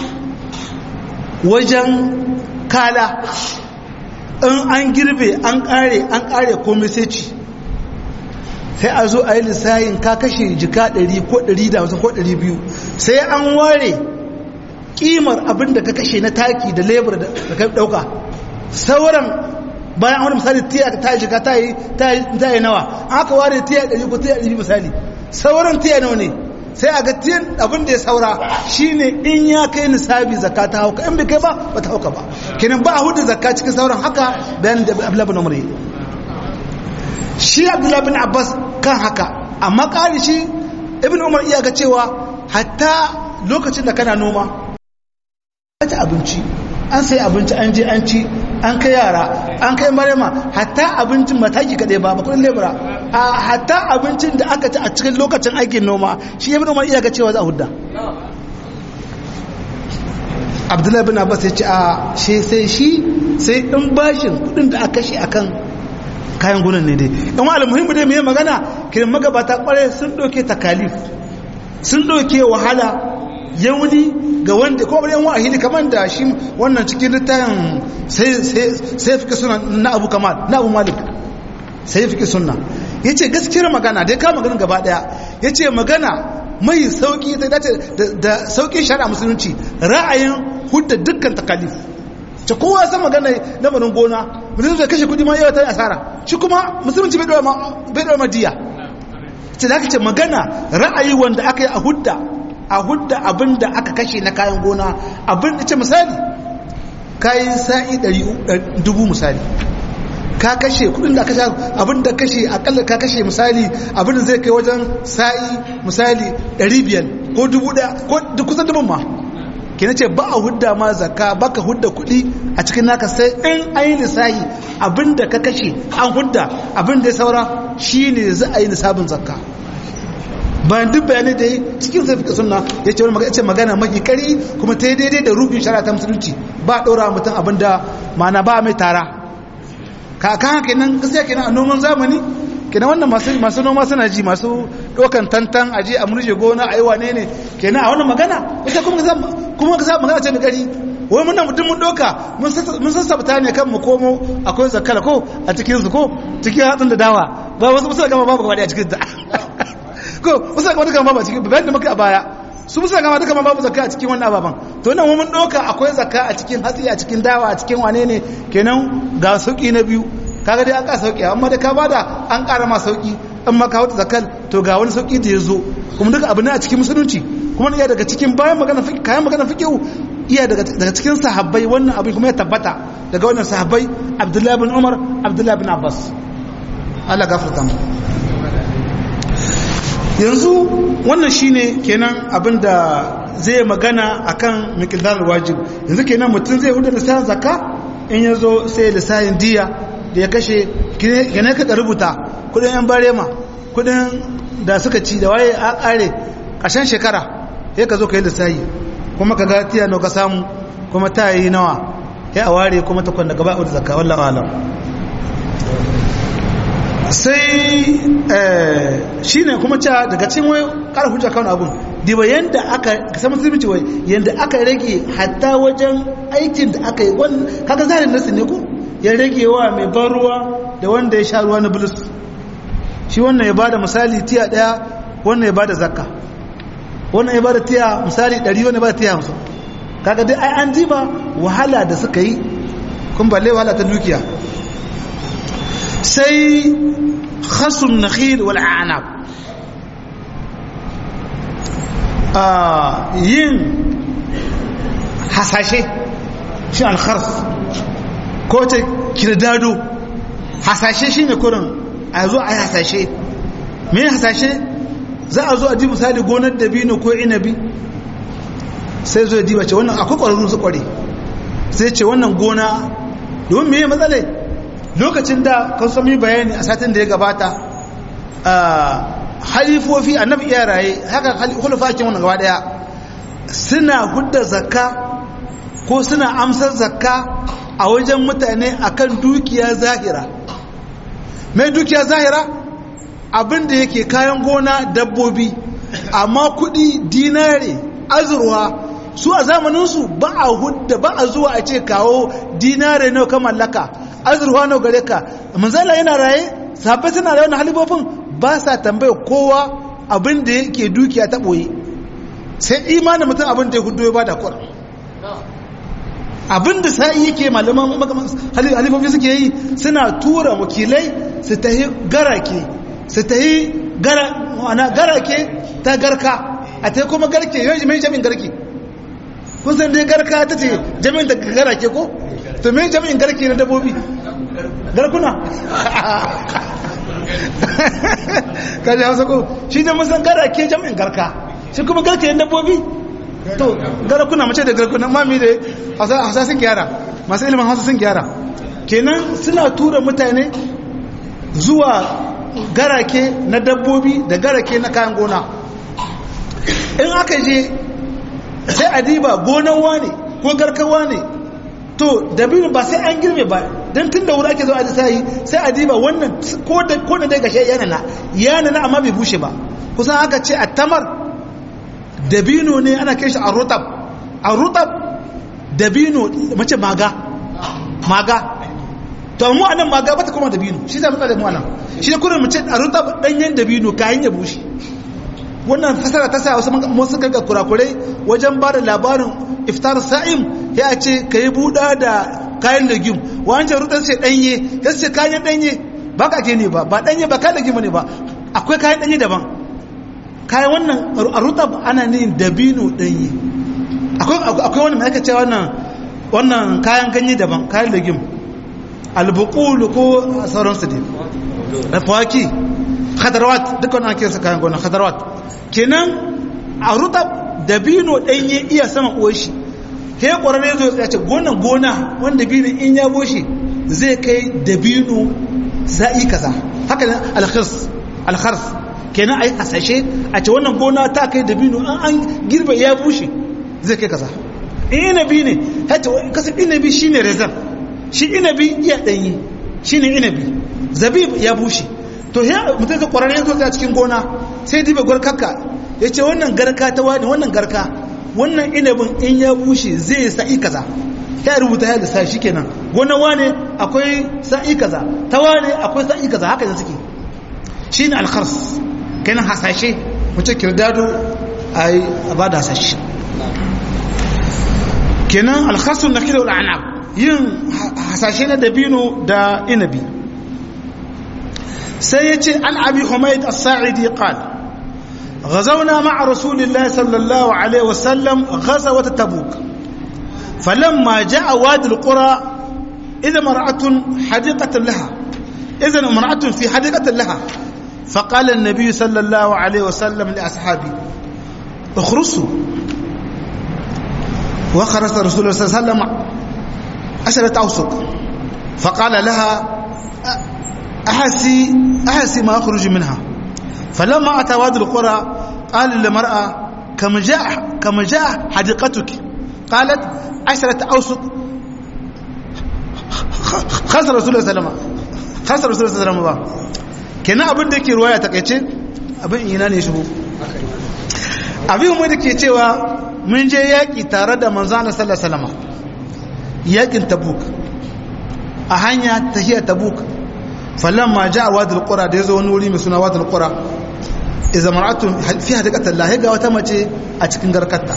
wajen kala in an girbe an ƙare an ƙare komai sai ci sai a zo a yi lissayin ka kashe jika 100 ko 150 ko 200 sai an ware kimar abin da ka kashe na taki da lebur da ka dauka sauran bayan wani misali tiya ta shiga ta yi ta yi nawa aka ware tiya ɗari ko tiya ɗari misali sauran tiya nawa ne sai a ga tiyan abin da ya saura shine in ya kai nisabi zakka ta hauka in bai kai ba ba ta hauka ba kenan ba a hudu zakka cikin sauran haka bayan da abdullahi bin umar shi abdullahi bin abbas kan haka amma ƙari shi ibn umar iya ga cewa hatta lokacin da kana noma ta abinci an sai abinci an je an ci an kai yara an kai marema hatta abincin mataki kaɗai ba ba kudin lebura a hatta abincin da aka ci a cikin lokacin aikin noma shi ibn umar iya ga cewa za a hudda abdullahi bin abbas ya ce a shi sai shi sai in bashin kudin da aka shi akan kayan gunan ne dai in wa almuhimmi dai mai magana kiran magabata kwarai sun ɗauke takalif sun ɗauke wahala yauni ga wanda ko bari yan wahidi kamar da shi wannan cikin littafin sai sai fike suna na Abu Kamal na Abu Malik sai fike sunna yace gaskiyar magana dai ka magana gaba daya yace magana mai sauki ta dace da saukin shari'a musulunci ra'ayin hudda dukkan takalif ce kowa san magana lamarin gona mutum zai kashe kudi ma yawa ta asara shi kuma musulunci bai dawa madiya ce da aka ce magana ra'ayi wanda aka yi a hudda a hudda abin da aka kashe na kayan gona abin da ce misali kayan sa'i dubu misali ka kashe kudin da aka sha abin da kashe akalla ka kashe misali abin da zai kai wajen sa'i misali 500 ko dubu daya ko kusan dubun ma kina ce ba a hudda ma zakka baka hudda kudi a cikin naka sai in ayi lissahi abin da ka kashe an hudda abin da ya saura shine za a yi lissafin zakka bayan duk bayanai da yi cikin sai fika sunna ya ce wani ce magana maki kari kuma ta yi daidai da rubin shara ta musulunci ba ɗora mutum abin da mana ba mai tara kaka haka nan gaskiya kenan a noman zamani kenan wannan masu noma suna ji masu ɗaukan tantan aje a murje gona a yi wane ne kenan a wannan magana ita kuma kuma ka magana ce mai kari wai muna mutum mun doka mun sassabta ne kan mu komo akwai zakala ko a cikin su ko cikin hatsin da dawa ba wasu musa gama babu gaba a cikin ta ko musa gama duka babu a cikin bayan da muka a baya su musa gama duka babu zakka a cikin wannan ababan to nan mun doka akwai zakka a cikin hatsi a cikin dawa a cikin wane ne kenan ga sauki na biyu kaga dai an ka sauki amma da ka bada an ƙara ma sauki in ma ka wata zakal to ga wani sauki da ya zo kuma duka abu ne a cikin musulunci kuma iya daga cikin bayan magana kayan magana fikihu iya daga cikin sahabbai wannan abin kuma ya tabbata daga wannan sahabbai abdullahi bin umar abdullahi bin abbas Allah gafarta mu yanzu wannan shine kenan abin da zai magana akan miqdar wajib yanzu kenan mutum zai huda lissafin zakka in yazo sai lissafin diya da ya kashe gane ka rubuta kudin yan barema kudin da suka ci da waye a kare ƙarshen shekara ya ka zo ka yi lissayi kuma ka ga tiya ka samu kuma ta yi nawa ya a ware kuma ta kwanda gaba da zakka wallah alam sai shi ne kuma ca daga cikin wai ƙara hujja kan abun diba yadda aka kasa musulunci wai yadda aka rage hatta wajen aikin da aka yi kaga zarin nasu ne ko ya rage wa mai ban ruwa da wanda ya sha ruwa na bulus shi wannan ya bada misali tiya daya wannan ya bada zakka wannan ya bada tiya misali 100 wannan ya bada tiya 50 kaga dai ai an jiba wahala da suka yi kun balle wahala ta dukiya sai khasun nakhil wal a'nab a yin hasashe shi al-khars ko ta kirdado hasashe shine kurin a zo a yi hasashe me hasashe za a zo a ji misali gonar dabino ko inabi sai zo ya diba ce wannan akwai ƙwararru su ƙware sai ce wannan gona domin me matsala lokacin da kan sami bayani a satin da ya gabata halifofi annabi iya raye haka hulufa kin wannan gaba daya suna hudda zakka ko suna amsar zakka a wajen mutane akan dukiya zahira mai dukiya zahira abinda yake kayan gona dabbobi amma kudi dinare azurwa su a zamaninsu ba a hudda ba a zuwa a ce kawo dinare nawa ka mallaka azurwa nawa gare ka manzala yana raye sahabbai suna da wannan halibofin ba sa tambaya kowa abin da yake dukiya ta boye sai imanin mutum abin da ya hudu ya bada kwar abin da sa'i yake malaman halifofi suke yi suna tura wakilai su ta yi garake su ta yi garake ta garka a ta kuma garke yau mai jami'in garke kun san dai garka ta ce jami'in da garake ko to mai jami'in garke na dabobi garkuna kaji hausa ko shi ne musan garake jami'in garka shi kuma garke na dabobi to garkuna mace da garkuna mami da hausa sun gyara masu ilimin hausa sun gyara kenan suna tura mutane zuwa garake na dabbobi da garake na kayan gona in aka je sai a diba gonan wane ko garkan wane to dabino ba sai an girbe ba don tun da wuri ake zo a sayi sai a diba wannan ko da dai gashe yanana yanana amma bai bushe ba kusan aka ce a tamar dabino ne ana kai shi a rutab a rutab dabino mace maga maga to mu anan maga bata kuma dabino shi zai mutsa da mu anan shi ne kurin mace a rutab danyen dabino kayan ya bushe wannan fasara ta sa wasu masu kaga kurakurai wajen ba da labarin iftar sa'im ya ce ka yi buɗa da kayan legim wancan rutar ce ɗanye ya ce kayan ɗanye ba ka ke ne ba ba ɗanye ba kayan legim ne ba akwai kayan ɗanye daban kayan wannan a rutar ana ne dabino ɗanye akwai wani mai aka ce wannan wannan kayan ganye daban kayan legim albukulu ko sauransu ne da fawaki khadarwat dukkan an kesa kayan gona khadarwat kenan a rutab dabino ɗanye iya sama ƙoshi he ƙwararre zo ya ce gonan gona wanda dabino in ya boshi zai kai dabino za'i kaza haka ne alkhars alkhars kenan ai hasashe a ce wannan gona ta kai dabino an an girbe ya bushe zai kai kaza in inabi ne hata kasa inabi shine rezan shi inabi iya ɗanye shine inabi zabib ya bushe to ya mutum zai kwararre yanzu a cikin gona sai dibe gwarkarka ya ce wannan garka ta wani wannan garka wannan inabin in ya bushe zai sa'i kaza ya rubuta ya lissa shi kenan gona wane akwai sa'i kaza ta wane akwai sa'i kaza haka da suke shi ne alkhars kenan hasashe mace kirdado a yi a ba da hasashe kenan alkharsun na kira al'anab yin hasashe na dabino da inabi sai ya ce an abi humaid as-sa'idi qal غزونا مع رسول الله صلى الله عليه وسلم غزوة تبوك فلما جاء وادي القرى إذا مرأة حديقة لها إذا امرأة في حديقة لها فقال النبي صلى الله عليه وسلم لأصحابه اخرسوا وخرس رسول الله صلى الله عليه وسلم عشرة أوسق فقال لها أحسي أحسي ما أخرج منها فلما أتى وادي القرى قال للمرأة كم جاء كم جاء حديقتك قالت عشرة أوسق خسر رسول الله صلى الله عليه وسلم خسر رسول الله صلى الله عليه وسلم kenan abin da yake ruwaya takaice abin ina ne shigo abin mu da ke cewa mun je yaƙi tare da manzo Allah sallallahu alaihi wasallam yaƙin tabuk a hanya tahiya tabuk falamma ja'a wadul qura da yazo wani wuri mai suna wadul qura idza mar'atun fi hadiqatil lahi ga wata mace a cikin garkarta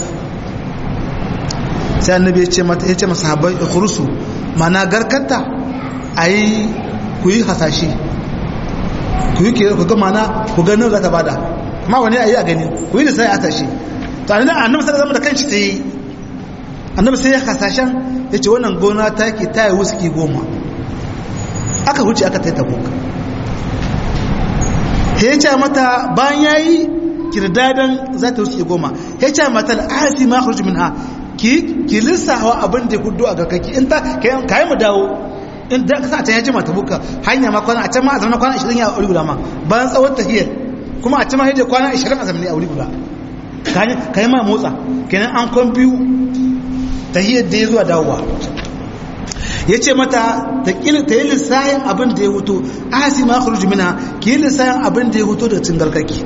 sai annabi ya ce mata ya ce masa sahabbai ikhrusu mana garkarta ayi ku yi hasashe ku yi kira ku ga mana ku ga nan za ta bada amma wani ayi a gani ku yi da sai a tashi to annabi annabi sai zama da kanshi ta yi annabi sai ya hasashen ya ce wannan gona ta ke ta yi wuski goma aka wuce aka ta yi tabuk ya ce mata bayan ya yi kirdadan za ta wuce goma ya ce mata al'asi ma kharuj min ha ki ki lissawa abin da hudu a gakaki in ta ka yi mu dawo in da ka sa ta yaji mata buka hanya ma kwana a can ma a zama kwana 20 ya aure guda ma bayan tsawon tahiyar kuma a can ma hijja kwana 20 a zamani aure guda ka yi ma motsa kenan an kwan biyu tahiyar da ya zuwa dawowa ya ce mata ta yi lissayin abin da ya huto asi ma kharuj minha ki yi lissayin abin da ya huto da cin garkaki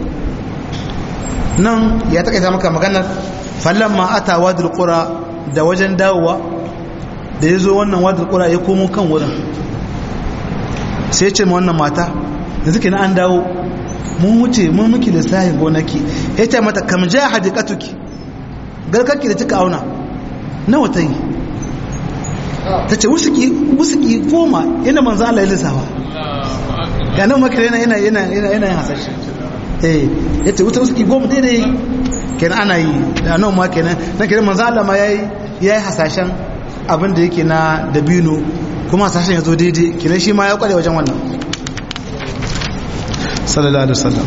nan ya takaita maka maganar fallan ma ata wadul qura da wajen dawowa da ya zo wannan wadul qura ya komo kan wurin sai ce ma wannan mata da suke na an dawo mun wuce mun miki lissayin gonaki ya ce mata kam ja hadiqatuki garkaki da kika auna nawa ta yi ta ce wusuki goma yana manzo Allah ya lissafa ya nan makar yana yana yana yana yana yin hasashe eh ya ce wuta wusuki goma daidai kenan ana yi da nan ma kenan na kenan manzo Allah ma yayi yayi hasashen abin da yake na dabino kuma hasashen ya zo daidai kenan shi ma ya kware wajen wannan sallallahu alaihi wasallam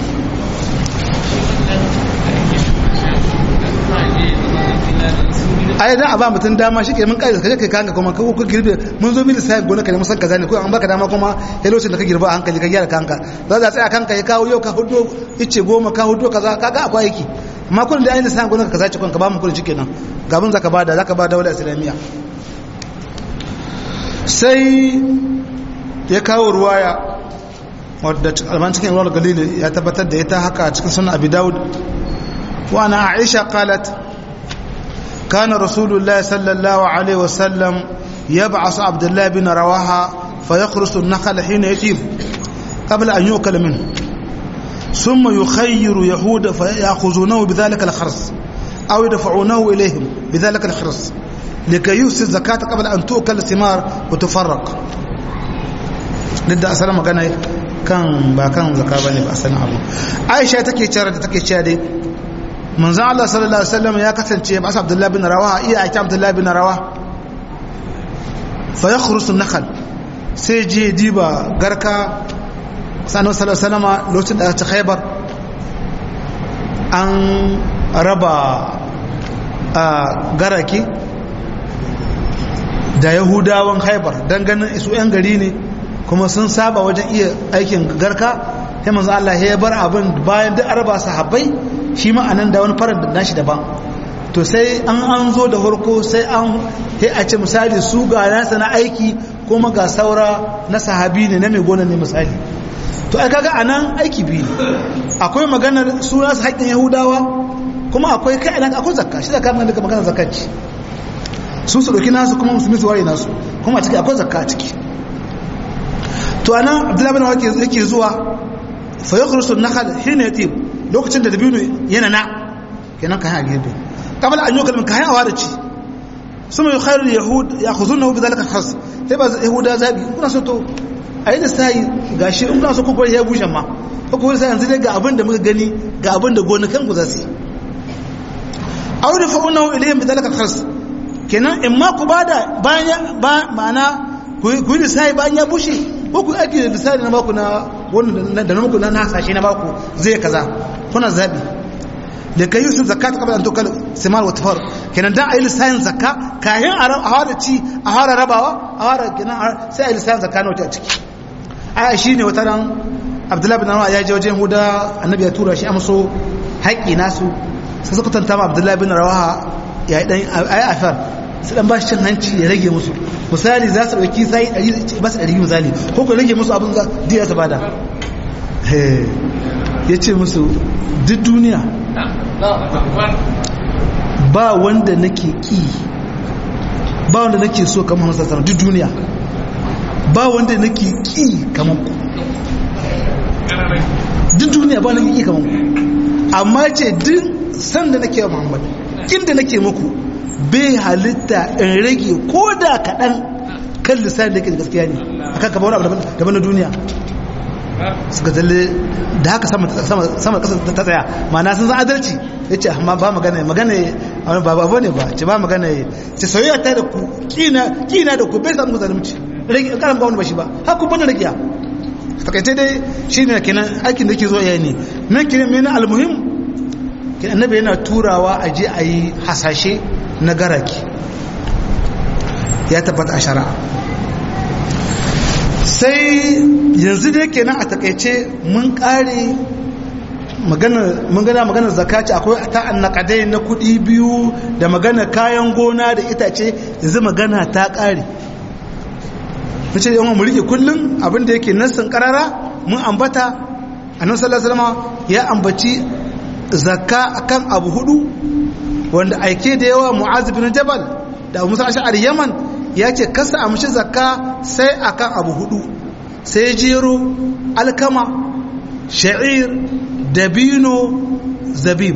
ai da a ba mutum dama shi ke mun kai kaje kai kanka kuma ko ku girbe mun zo mili sai gona ka ne musan kaza ne ko an baka dama kuma ya lokacin da ka girba a hankali ka gyara kanka za za tsaya kanka ya kawo yau ka hudo ice goma ka hudo kaza kaga akwai aiki amma kun da ainihin sai gona ka kaza ci ka ba mu kudi shikenan gaban zaka bada zaka bada wala islamiyya sai ya kawo ruwaya wadda alman cikin ruwar galili ya tabbatar da ita haka cikin sunan abi daud wa ana aisha qalat كان رسول الله صلى الله عليه وسلم يبعث عبد الله بن رواحة فيخرس النخل حين يطيب قبل أن يؤكل منه ثم يخير يهود فيأخذونه بذلك الخرس أو يدفعونه إليهم بذلك الخرس لكي يفسد الزكاة قبل أن تؤكل الثمار وتفرق لدى أسلام كان كان با كان زكاة بني بأسلام أبو عائشة تكي تشارة تكي تشارة manzan Allah sallallahu Alaihi wasallam ya kasance ba Abdullah bin Rawa iya aiki Abdullah bin Rawa fa ya khurusun nakal sai je diba garka sanar sallallahu Alaihi wasallama lokacin da ta khaibar an raba a garaki da yahudawan haibar don ganin isu 'yan gari ne kuma sun saba wajen iya aikin garka sai manzo Allah ya bar abin bayan duk araba sahabbai shi ma anan da wani farar da nashi daban to sai an an zo da farko sai an sai a ce misali su ga nasa na aiki kuma ga saura na sahabi ne na mai gona ne misali to ai kaga anan aiki biyu akwai maganar su nasu haƙƙin yahudawa kuma akwai kai ina akwai zakka shi zakka mun da magana zakkanci su su dauki nasu kuma musulmi su ware nasu kuma a ciki akwai zakka a ciki to anan abdullahi bin wake yake zuwa fa yakhrusu an-nakhl hina yatib lokacin da dabino yana na kenan kai a gefe qabla an yukal min kai a wadaci suma yukhairu yahud ya'khuzunahu bidhalika khas sai ba yahuda zabi kuna so to ayi da sai gashi in kuna so ku bari ya bushe ma ko ku sai yanzu dai ga abin da muka gani ga abin da gonakan ku za su yi aw da fa'unahu ilayhim bidhalika khas kenan in ma ku bada bayan ba ma'ana ku yi lissafi bayan ya bushe ko ku aiki da lissafi na baku na wannan da na muku na hasashe na baku zai kaza kuna zabi da kai yusuf zakat qabla an tukal simal wa tafar kenan dan ayi lissafin zakka kayan a fara ci a fara rabawa a fara kenan sai ayi lissafin zakka na wata ciki ai shine wata ran abdullahi bin rawa ya je wajen huda annabi ya tura shi amso haƙi nasu sai suka tanta ma abdullahi bin rawaha ya yi dan ayi afar su dan ba shi cin hanci ya rage musu misali za su ɗauki sai ɗari ba su ɗari misali ko ku rage musu abin za diya ta bada ya ce musu duk duniya ba wanda nake ƙi ba wanda nake so kamar masu sassara duk duniya ba wanda nake ƙi kamar ku duk duniya ba nake ƙi kamar ku amma ce duk sanda nake wa muhammad inda nake muku bai halitta in rage ko da kaɗan kan lissafin da ke gaskiya ne a kan kama wani abu daban na duniya suka zalle da haka sama ƙasa ta tsaya ma'ana sun san adalci ya ce amma ba magana magana ba ba ne ba ce ba magana ce soyayya ta da ku kina da ku bai samu zalunci rage karan ba wani ba shi ba haku bane ragiya takaice dai shi ne kenan aikin da ke zo yayi ne nan kenan mena almuhim kenan annabi yana turawa a je a yi hasashe na garaki ya tabbata a shari'a sai yanzu dai kenan a takaice mun kare mun gana maganar zakaci akwai ta annakadai na kudi biyu da magana kayan gona da itace yanzu magana ta kare mace da yawan mulki kullum abinda yake nassin karara mun ambata annabi sallallahu alaihi wasallam ya ambaci zakka akan abu hudu wanda aike da yawa mu'az bin jabal da abu musa ash'ari yaman ya ce kasa amshi zakka sai akan abu hudu sai jero alkama sha'ir dabino zabib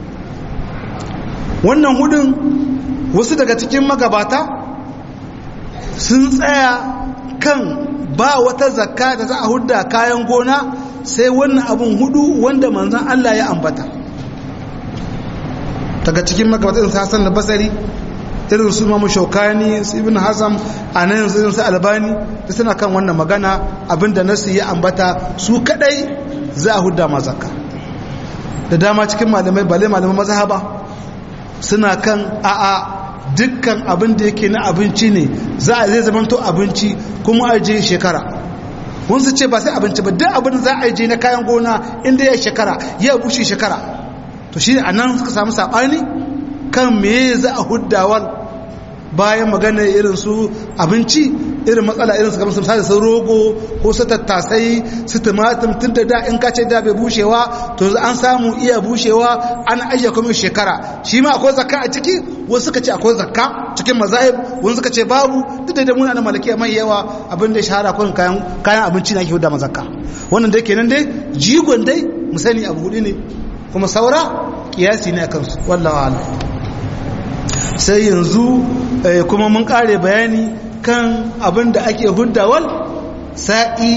wannan hudun wasu daga cikin magabata sun tsaya kan ba wata zakka da za a hudda kayan gona sai wannan abun hudu wanda manzan Allah ya ambata daga cikin magabatan Hassan da Basari irin su Imam Shaukani su Ibn Hazm anan yanzu irin su Albani da suna kan wannan magana abinda nasu ya ambata su kadai za a hudda ma zakka da dama cikin malamai bale malaman mazhaba suna kan a'a dukkan abin da yake na abinci ne za a zai zamanto abinci kuma a je shekara wasu ce ba sai abinci ba duk abin da za a je na kayan gona inda ya shekara ya bushe shekara to shi a nan suka samu saɓani kan me za a huddawar bayan magana irin su abinci irin matsala irin su kamar su misali sun rogo ko su tattasai su tumatum tun da da in kace da bai bushewa to an samu iya bushewa an ajiye kuma shekara shi ma akwai zakka a ciki wasu suka ce akwai zakka cikin mazahib wasu suka ce babu duk da muna da malakiya mai yawa abin da shahara kun kayan kayan abinci na ke huda ma zakka wannan dai kenan dai jigon dai mu sani abu hudu ne kuma saura kiyasi ne akan su wallahi a'lam sai yanzu kuma mun kare bayani kan abin da ake huddawal sa'i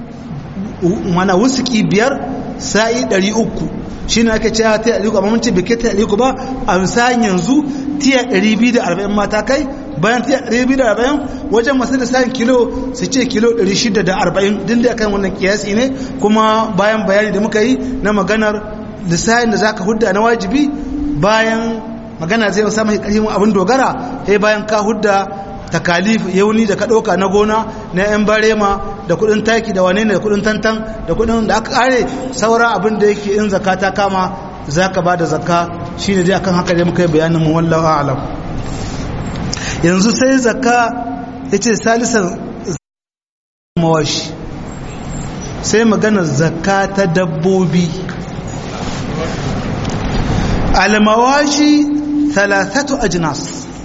mana wusuki biyar sa'i ɗari uku shi ne ake cewa ta ɗari uku amma mun ce bai ta ɗari uku ba a misalin yanzu tiya ɗari biyu da arba'in mata kai bayan tiya ɗari biyu da arba'in wajen masu lissafin kilo su ce kilo ɗari shida da arba'in din da kan wannan kiyasi ne kuma bayan bayani da muka yi na maganar lissafin da za ka hudda na wajibi bayan magana zai samu ƙarfin abin dogara sai bayan ka hudda takalif yauni da ka ɗauka na gona na 'yan barema da kudin taki da wane ne da kudin tantan da kudin da aka kare saura abin da yake in zaka ta kama za ka ba da zaka shi ne dai akan haka dai muka yi bayanin mu wallahu a'lam yanzu sai zaka ya ce salisan mawashi sai magana zaka ta dabbobi almawashi thalathatu ajnas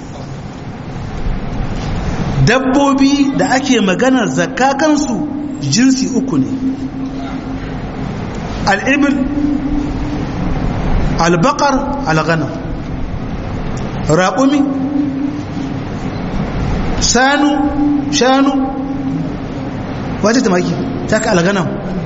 dabbobi da ake maganar zakka kansu jinsi uku ne al'ibir albakar alghanam raƙumi shanu shanu wace tamaki ta ka alganam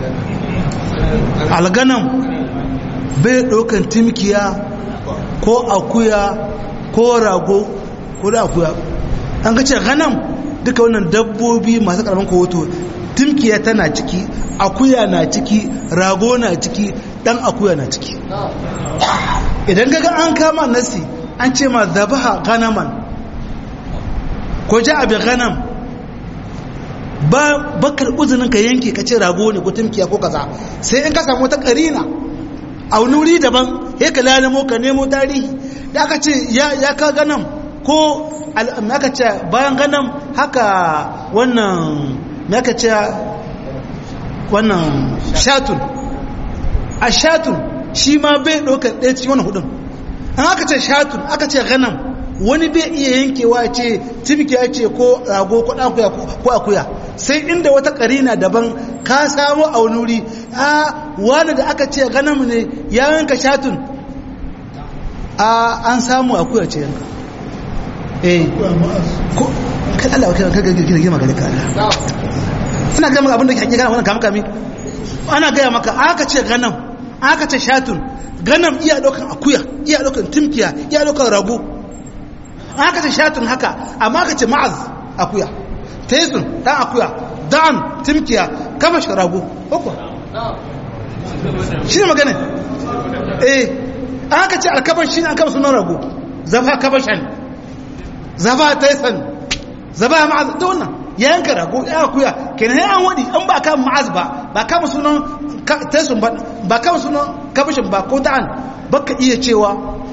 alganam bai ɗaukan timkiya ko akuya ko rago ko da akuya an ga ce ganam duka wannan dabbobi masu karamin kowato timkiya tana ciki akuya na ciki rago na ciki dan akuya na ciki idan gaga an kama nasi an ce ma zabaha ganaman ko ja abin ganam ba bakar uzunin ka yanke ka ce rago ne ko timkiya ko kaza sai in ka samu wata karina a wani wuri daban ya ka lalamo ka nemo tarihi da aka ce ya ka ganam ko aka ce bayan ganam haka wannan aka ce wannan shatun a shatun shi ma bai ɗaukar ɗaya cikin wani hudun an aka ce shatun aka ce ganam wani bai iya yankewa ce tibiki ya ce ko rago ko akuya ko akuya sai inda wata karina daban ka samu a wani wuri a wani da aka ce ganam ne ya yanka shatun a an samu akuya ce yanka eh ko kan Allah kai ka gina gina magana ka ina ga maka abin da ke hakika wannan kamar kami ana gaya maka aka ce ganam aka ce shatun ganam iya daukan akuya iya daukan timkiya iya daukan rago aka ce shatun haka amma aka ce ma'az akuya taisun dan akuya dan timkiya kama shi rago uku shi ne magana eh aka ce alkabar shi ne an kama sunan rago zafa kabashan zafa taisan zafa ma'az da wannan ya yanka rago ya akuya kenan an wadi an ba kama ma'az ba ba kama sunan taisun ba ba kama sunan kabashin ba ko da'an baka iya cewa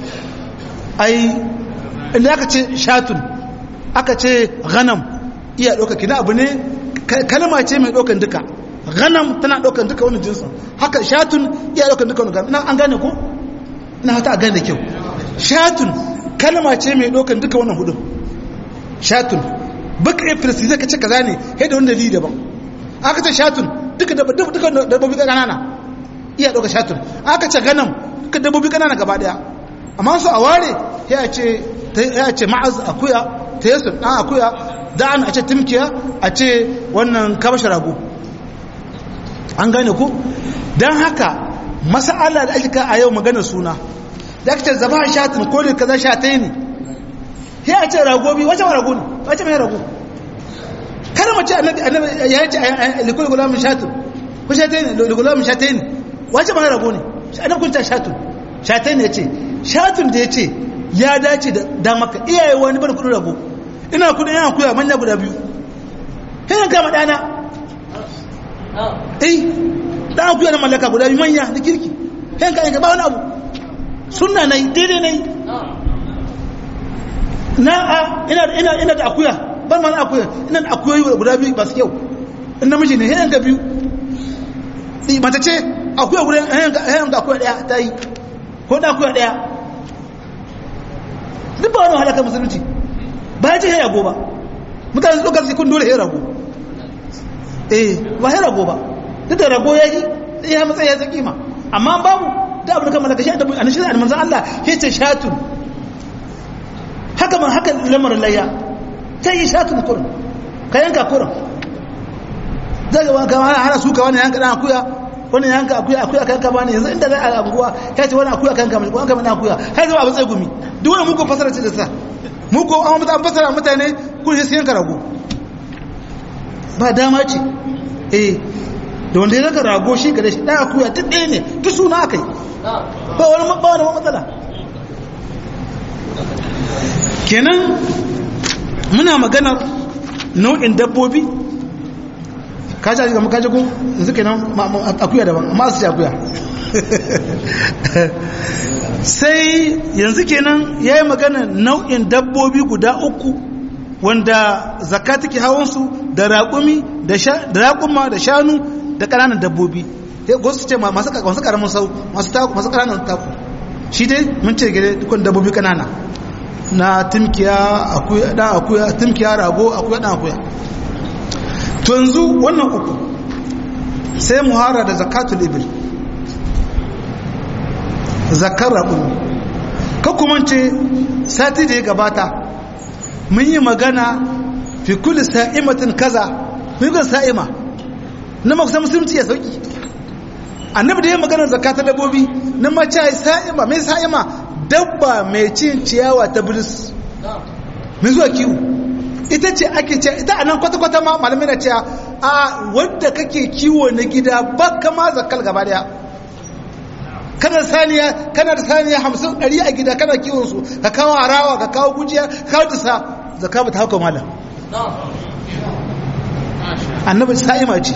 ai inda aka ce shatun aka ce ghanam iya ɗauka kina abu ne kalma ce mai ɗaukan duka ghanam tana ɗaukan duka wani jinsin haka shatun iya ɗaukan duka wani ghanam an gane ko ina hata a gane da kyau shatun kalma ce mai ɗaukan duka wannan hudun shatun baka iya firsi zai ka ce kaza ne kai da wani dalili daban aka ce shatun duka dabbobi ƙanana iya ɗauka shatun aka ce ghanam duka dabbobi ƙanana gaba ɗaya amma su a ware ya ce ya ce ma'az akuya ta yasu ɗan akuya da'an a ce timkiya a ce wannan kabashe rago an gane ku don haka masa'ala da ake a yau magana suna da aka ce zaba a shatin ko da kaza shatai ne ya ce rago bi wace rago ne wace mai rago kada mace annabi ya ce likul gulamin shatin ko shatai ne ligulamin shatai ne wace mai rago ne annabi kun ta shatin shatai ne ya ce shatin da ya ce ya dace da damaka iyaye wani bar kudin rago ina kudin yana kuya manya guda biyu hanyar kama dana eh dan kuya na mallaka guda biyu manya da kirki hanyar kayan ba wani abu suna na yi daidai na yi na a ina da akuya ban ma na akuya ina da akuyoyi guda biyu ba su kyau in namiji ne hanyar ka biyu mata ce akuya guda hanyar da akuya daya ta yi ko da akuya daya duk ba wani halakar musulunci ba ya ce ya rago ba mutane su ɗaukar sikun dole ya rago eh ba ya rago ba duk da rago ya yi ya matsayi ya zaki ma amma babu da abu da kama daga shi a nishin a manzan Allah ya ce shatun haka man haka lamarin layya ta yi shatun kurin ka yanka kurin zai ga kama hana suka wani yanka ɗan akuya wani yanka akuya akuya kanka ba ne yanzu inda za a anguwa ya ce wani akuya kanka mai ko an kama ɗan akuya har zama abin tsaye gumi duk wani muku fasara ce da sa muku an mutu fasara mutane kun shi yanka rago ba dama ce eh da wanda ya zaka rago shi gare shi ɗan akuya duk ɗaya ne duk suna aka yi ba wani ba wani matsala kenan muna maganar nau'in dabbobi ka ji ga muka jago yanzu kenan akuya daban amma su ci akuya sai yanzu kenan ya yi magana nau'in dabbobi guda uku wanda zakka take hawansu da raƙumi da raƙuma da shanu da ƙananan dabbobi sai gosu ce masu ƙaramin sau masu ƙananan taku shi dai mun ce gare dukkan dabbobi kanana na timkiya akuya dan akuya timkiya rago akuya dan akuya to yanzu wannan uku sai muhara da zakatul ibil zakar raƙumi ka kuma ce sati da ya gabata mun yi magana fi kulli sa'imatin kaza mun yi sa'ima na makusa musulunci ya sauki annabi da ya magana zakatar dabbobi na mace sa'ima mai sa'ima dabba mai cin ciyawa ta bilis mai zuwa kiwo ita ce ake ce ita anan kwata-kwata ma malamai na cewa a wadda kake kiwo na gida ba kama zakal gaba daya kana saniya kana da saniya hamsin ɗari a gida kana kiwon su ka kawo harawa ka kawo gujiya ka kawo dusa zaka ba ta hauka malam annabi sa'ima ce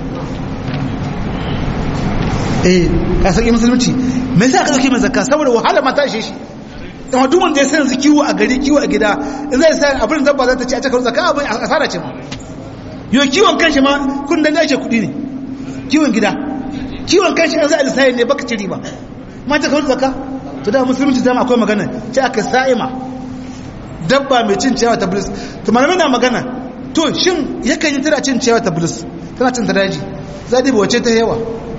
eh ka sauki musulunci me yasa ka dauke mai zakka saboda wahala mata shi shi amma duk wanda ya san yanzu kiwo a gari kiwo a gida in zai sa abin da dabba za ta ci a cikin zakka abin asara ce ma yo kiwon kanshi ma kun da ake kudi ne kiwon gida kiwon kanshi an za a lissaye ne baka ci riba ma ta kawo zakka to da musulunci zama akwai magana ce aka sa'ima dabba mai cin ciyawa ta bilis to malamai na magana to shin yakan yi tana cin ciyawa ta bilis tana cin ta daji zaɗi ba wace ta yawa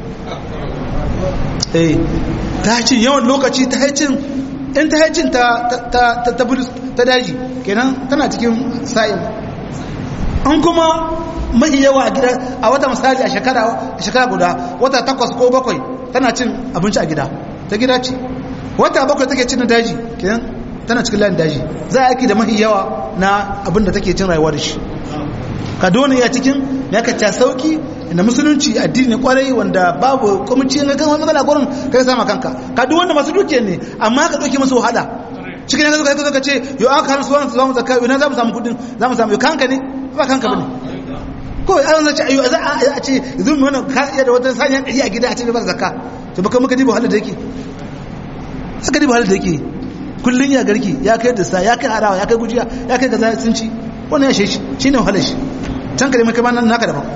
eh ta cin yawan lokaci ta haicin in ta haicin ta ta ta ta daji kenan tana cikin sa'im an kuma mahi yawa a gida a wata misali a shekara a shekara guda wata takwas ko bakwai tana cin abinci a gida ta gida ce wata bakwai take cin daji kenan tana cikin layin daji za a aiki da mahi yawa na abin da take cin rayuwa da shi ka dole ya cikin ya ka ta sauki da musulunci addini ne kwarai wanda babu kwamici na kan matsala gurin kai sama kanka ka duk wanda masu dukiyar ne amma ka dauke musu wahala cikin yanzu kai ka ce yo aka har suwan su zamu zakka yo na zamu samu kudin zamu samu yo kanka ne ba kanka bane ko an zace ayo za a ce yanzu mu wannan ka iya da wata saniya ɗari a gida a ce ba zakka to baka muka dibo halin da yake aka dibo halin da yake kullun ya garki ya kai da sa ya kai harawa ya kai gujiya ya kai gaza sun ci wannan ya shi shine wahalar shi can ka da maka nan naka daban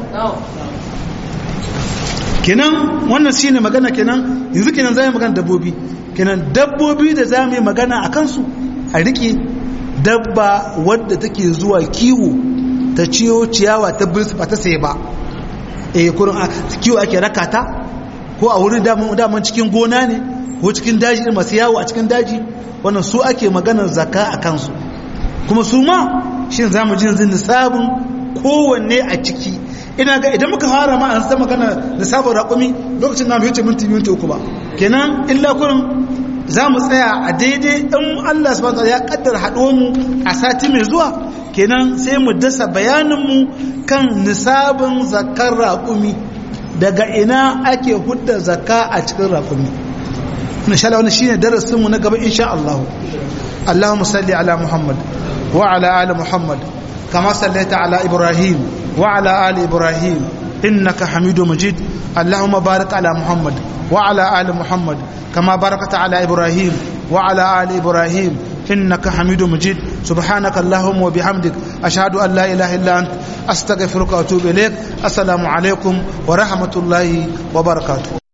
kenan wannan shine magana kenan yanzu kenan za mu magana dabbobi kenan dabbobi da za mu yi magana a kansu a riƙe dabba wadda take zuwa kiwo ta ciyo ciyawa ta birsu ba ta saye ba eh kurin kiwo ake raka ta ko a wurin daman cikin gona ne ko cikin daji irin masu yawo a cikin daji wannan su ake maganar zaka a kansu kuma su ma shi za mu ji yanzu nisabin kowanne a ciki ina ga idan muka fara ma an zama magana nisabin raƙumi lokacin na wuce minti minti uku ba kenan illa kurin za mu tsaya a daidai in Allah subhanahu ya kaddar haɗo mu a sati mai zuwa kenan sai mu dasa bayaninmu kan nisabin zakar raƙumi daga ina ake hudda zakka a cikin raƙumi insha Allah wannan shine darasin mu na gaba insha Allah Allahumma salli ala Muhammad wa ala ali Muhammad kama sallaita ala Ibrahim wa ala ali Ibrahim innaka Hamidum Majid Allahumma barik ala Muhammad wa ala ali Muhammad kama barakta ala Ibrahim wa ala ali Ibrahim إنك حميد مجيد سبحانك اللهم وبحمدك أشهد أن لا إله إلا أنت أستغفرك وأتوب إليك السلام عليكم ورحمة الله وبركاته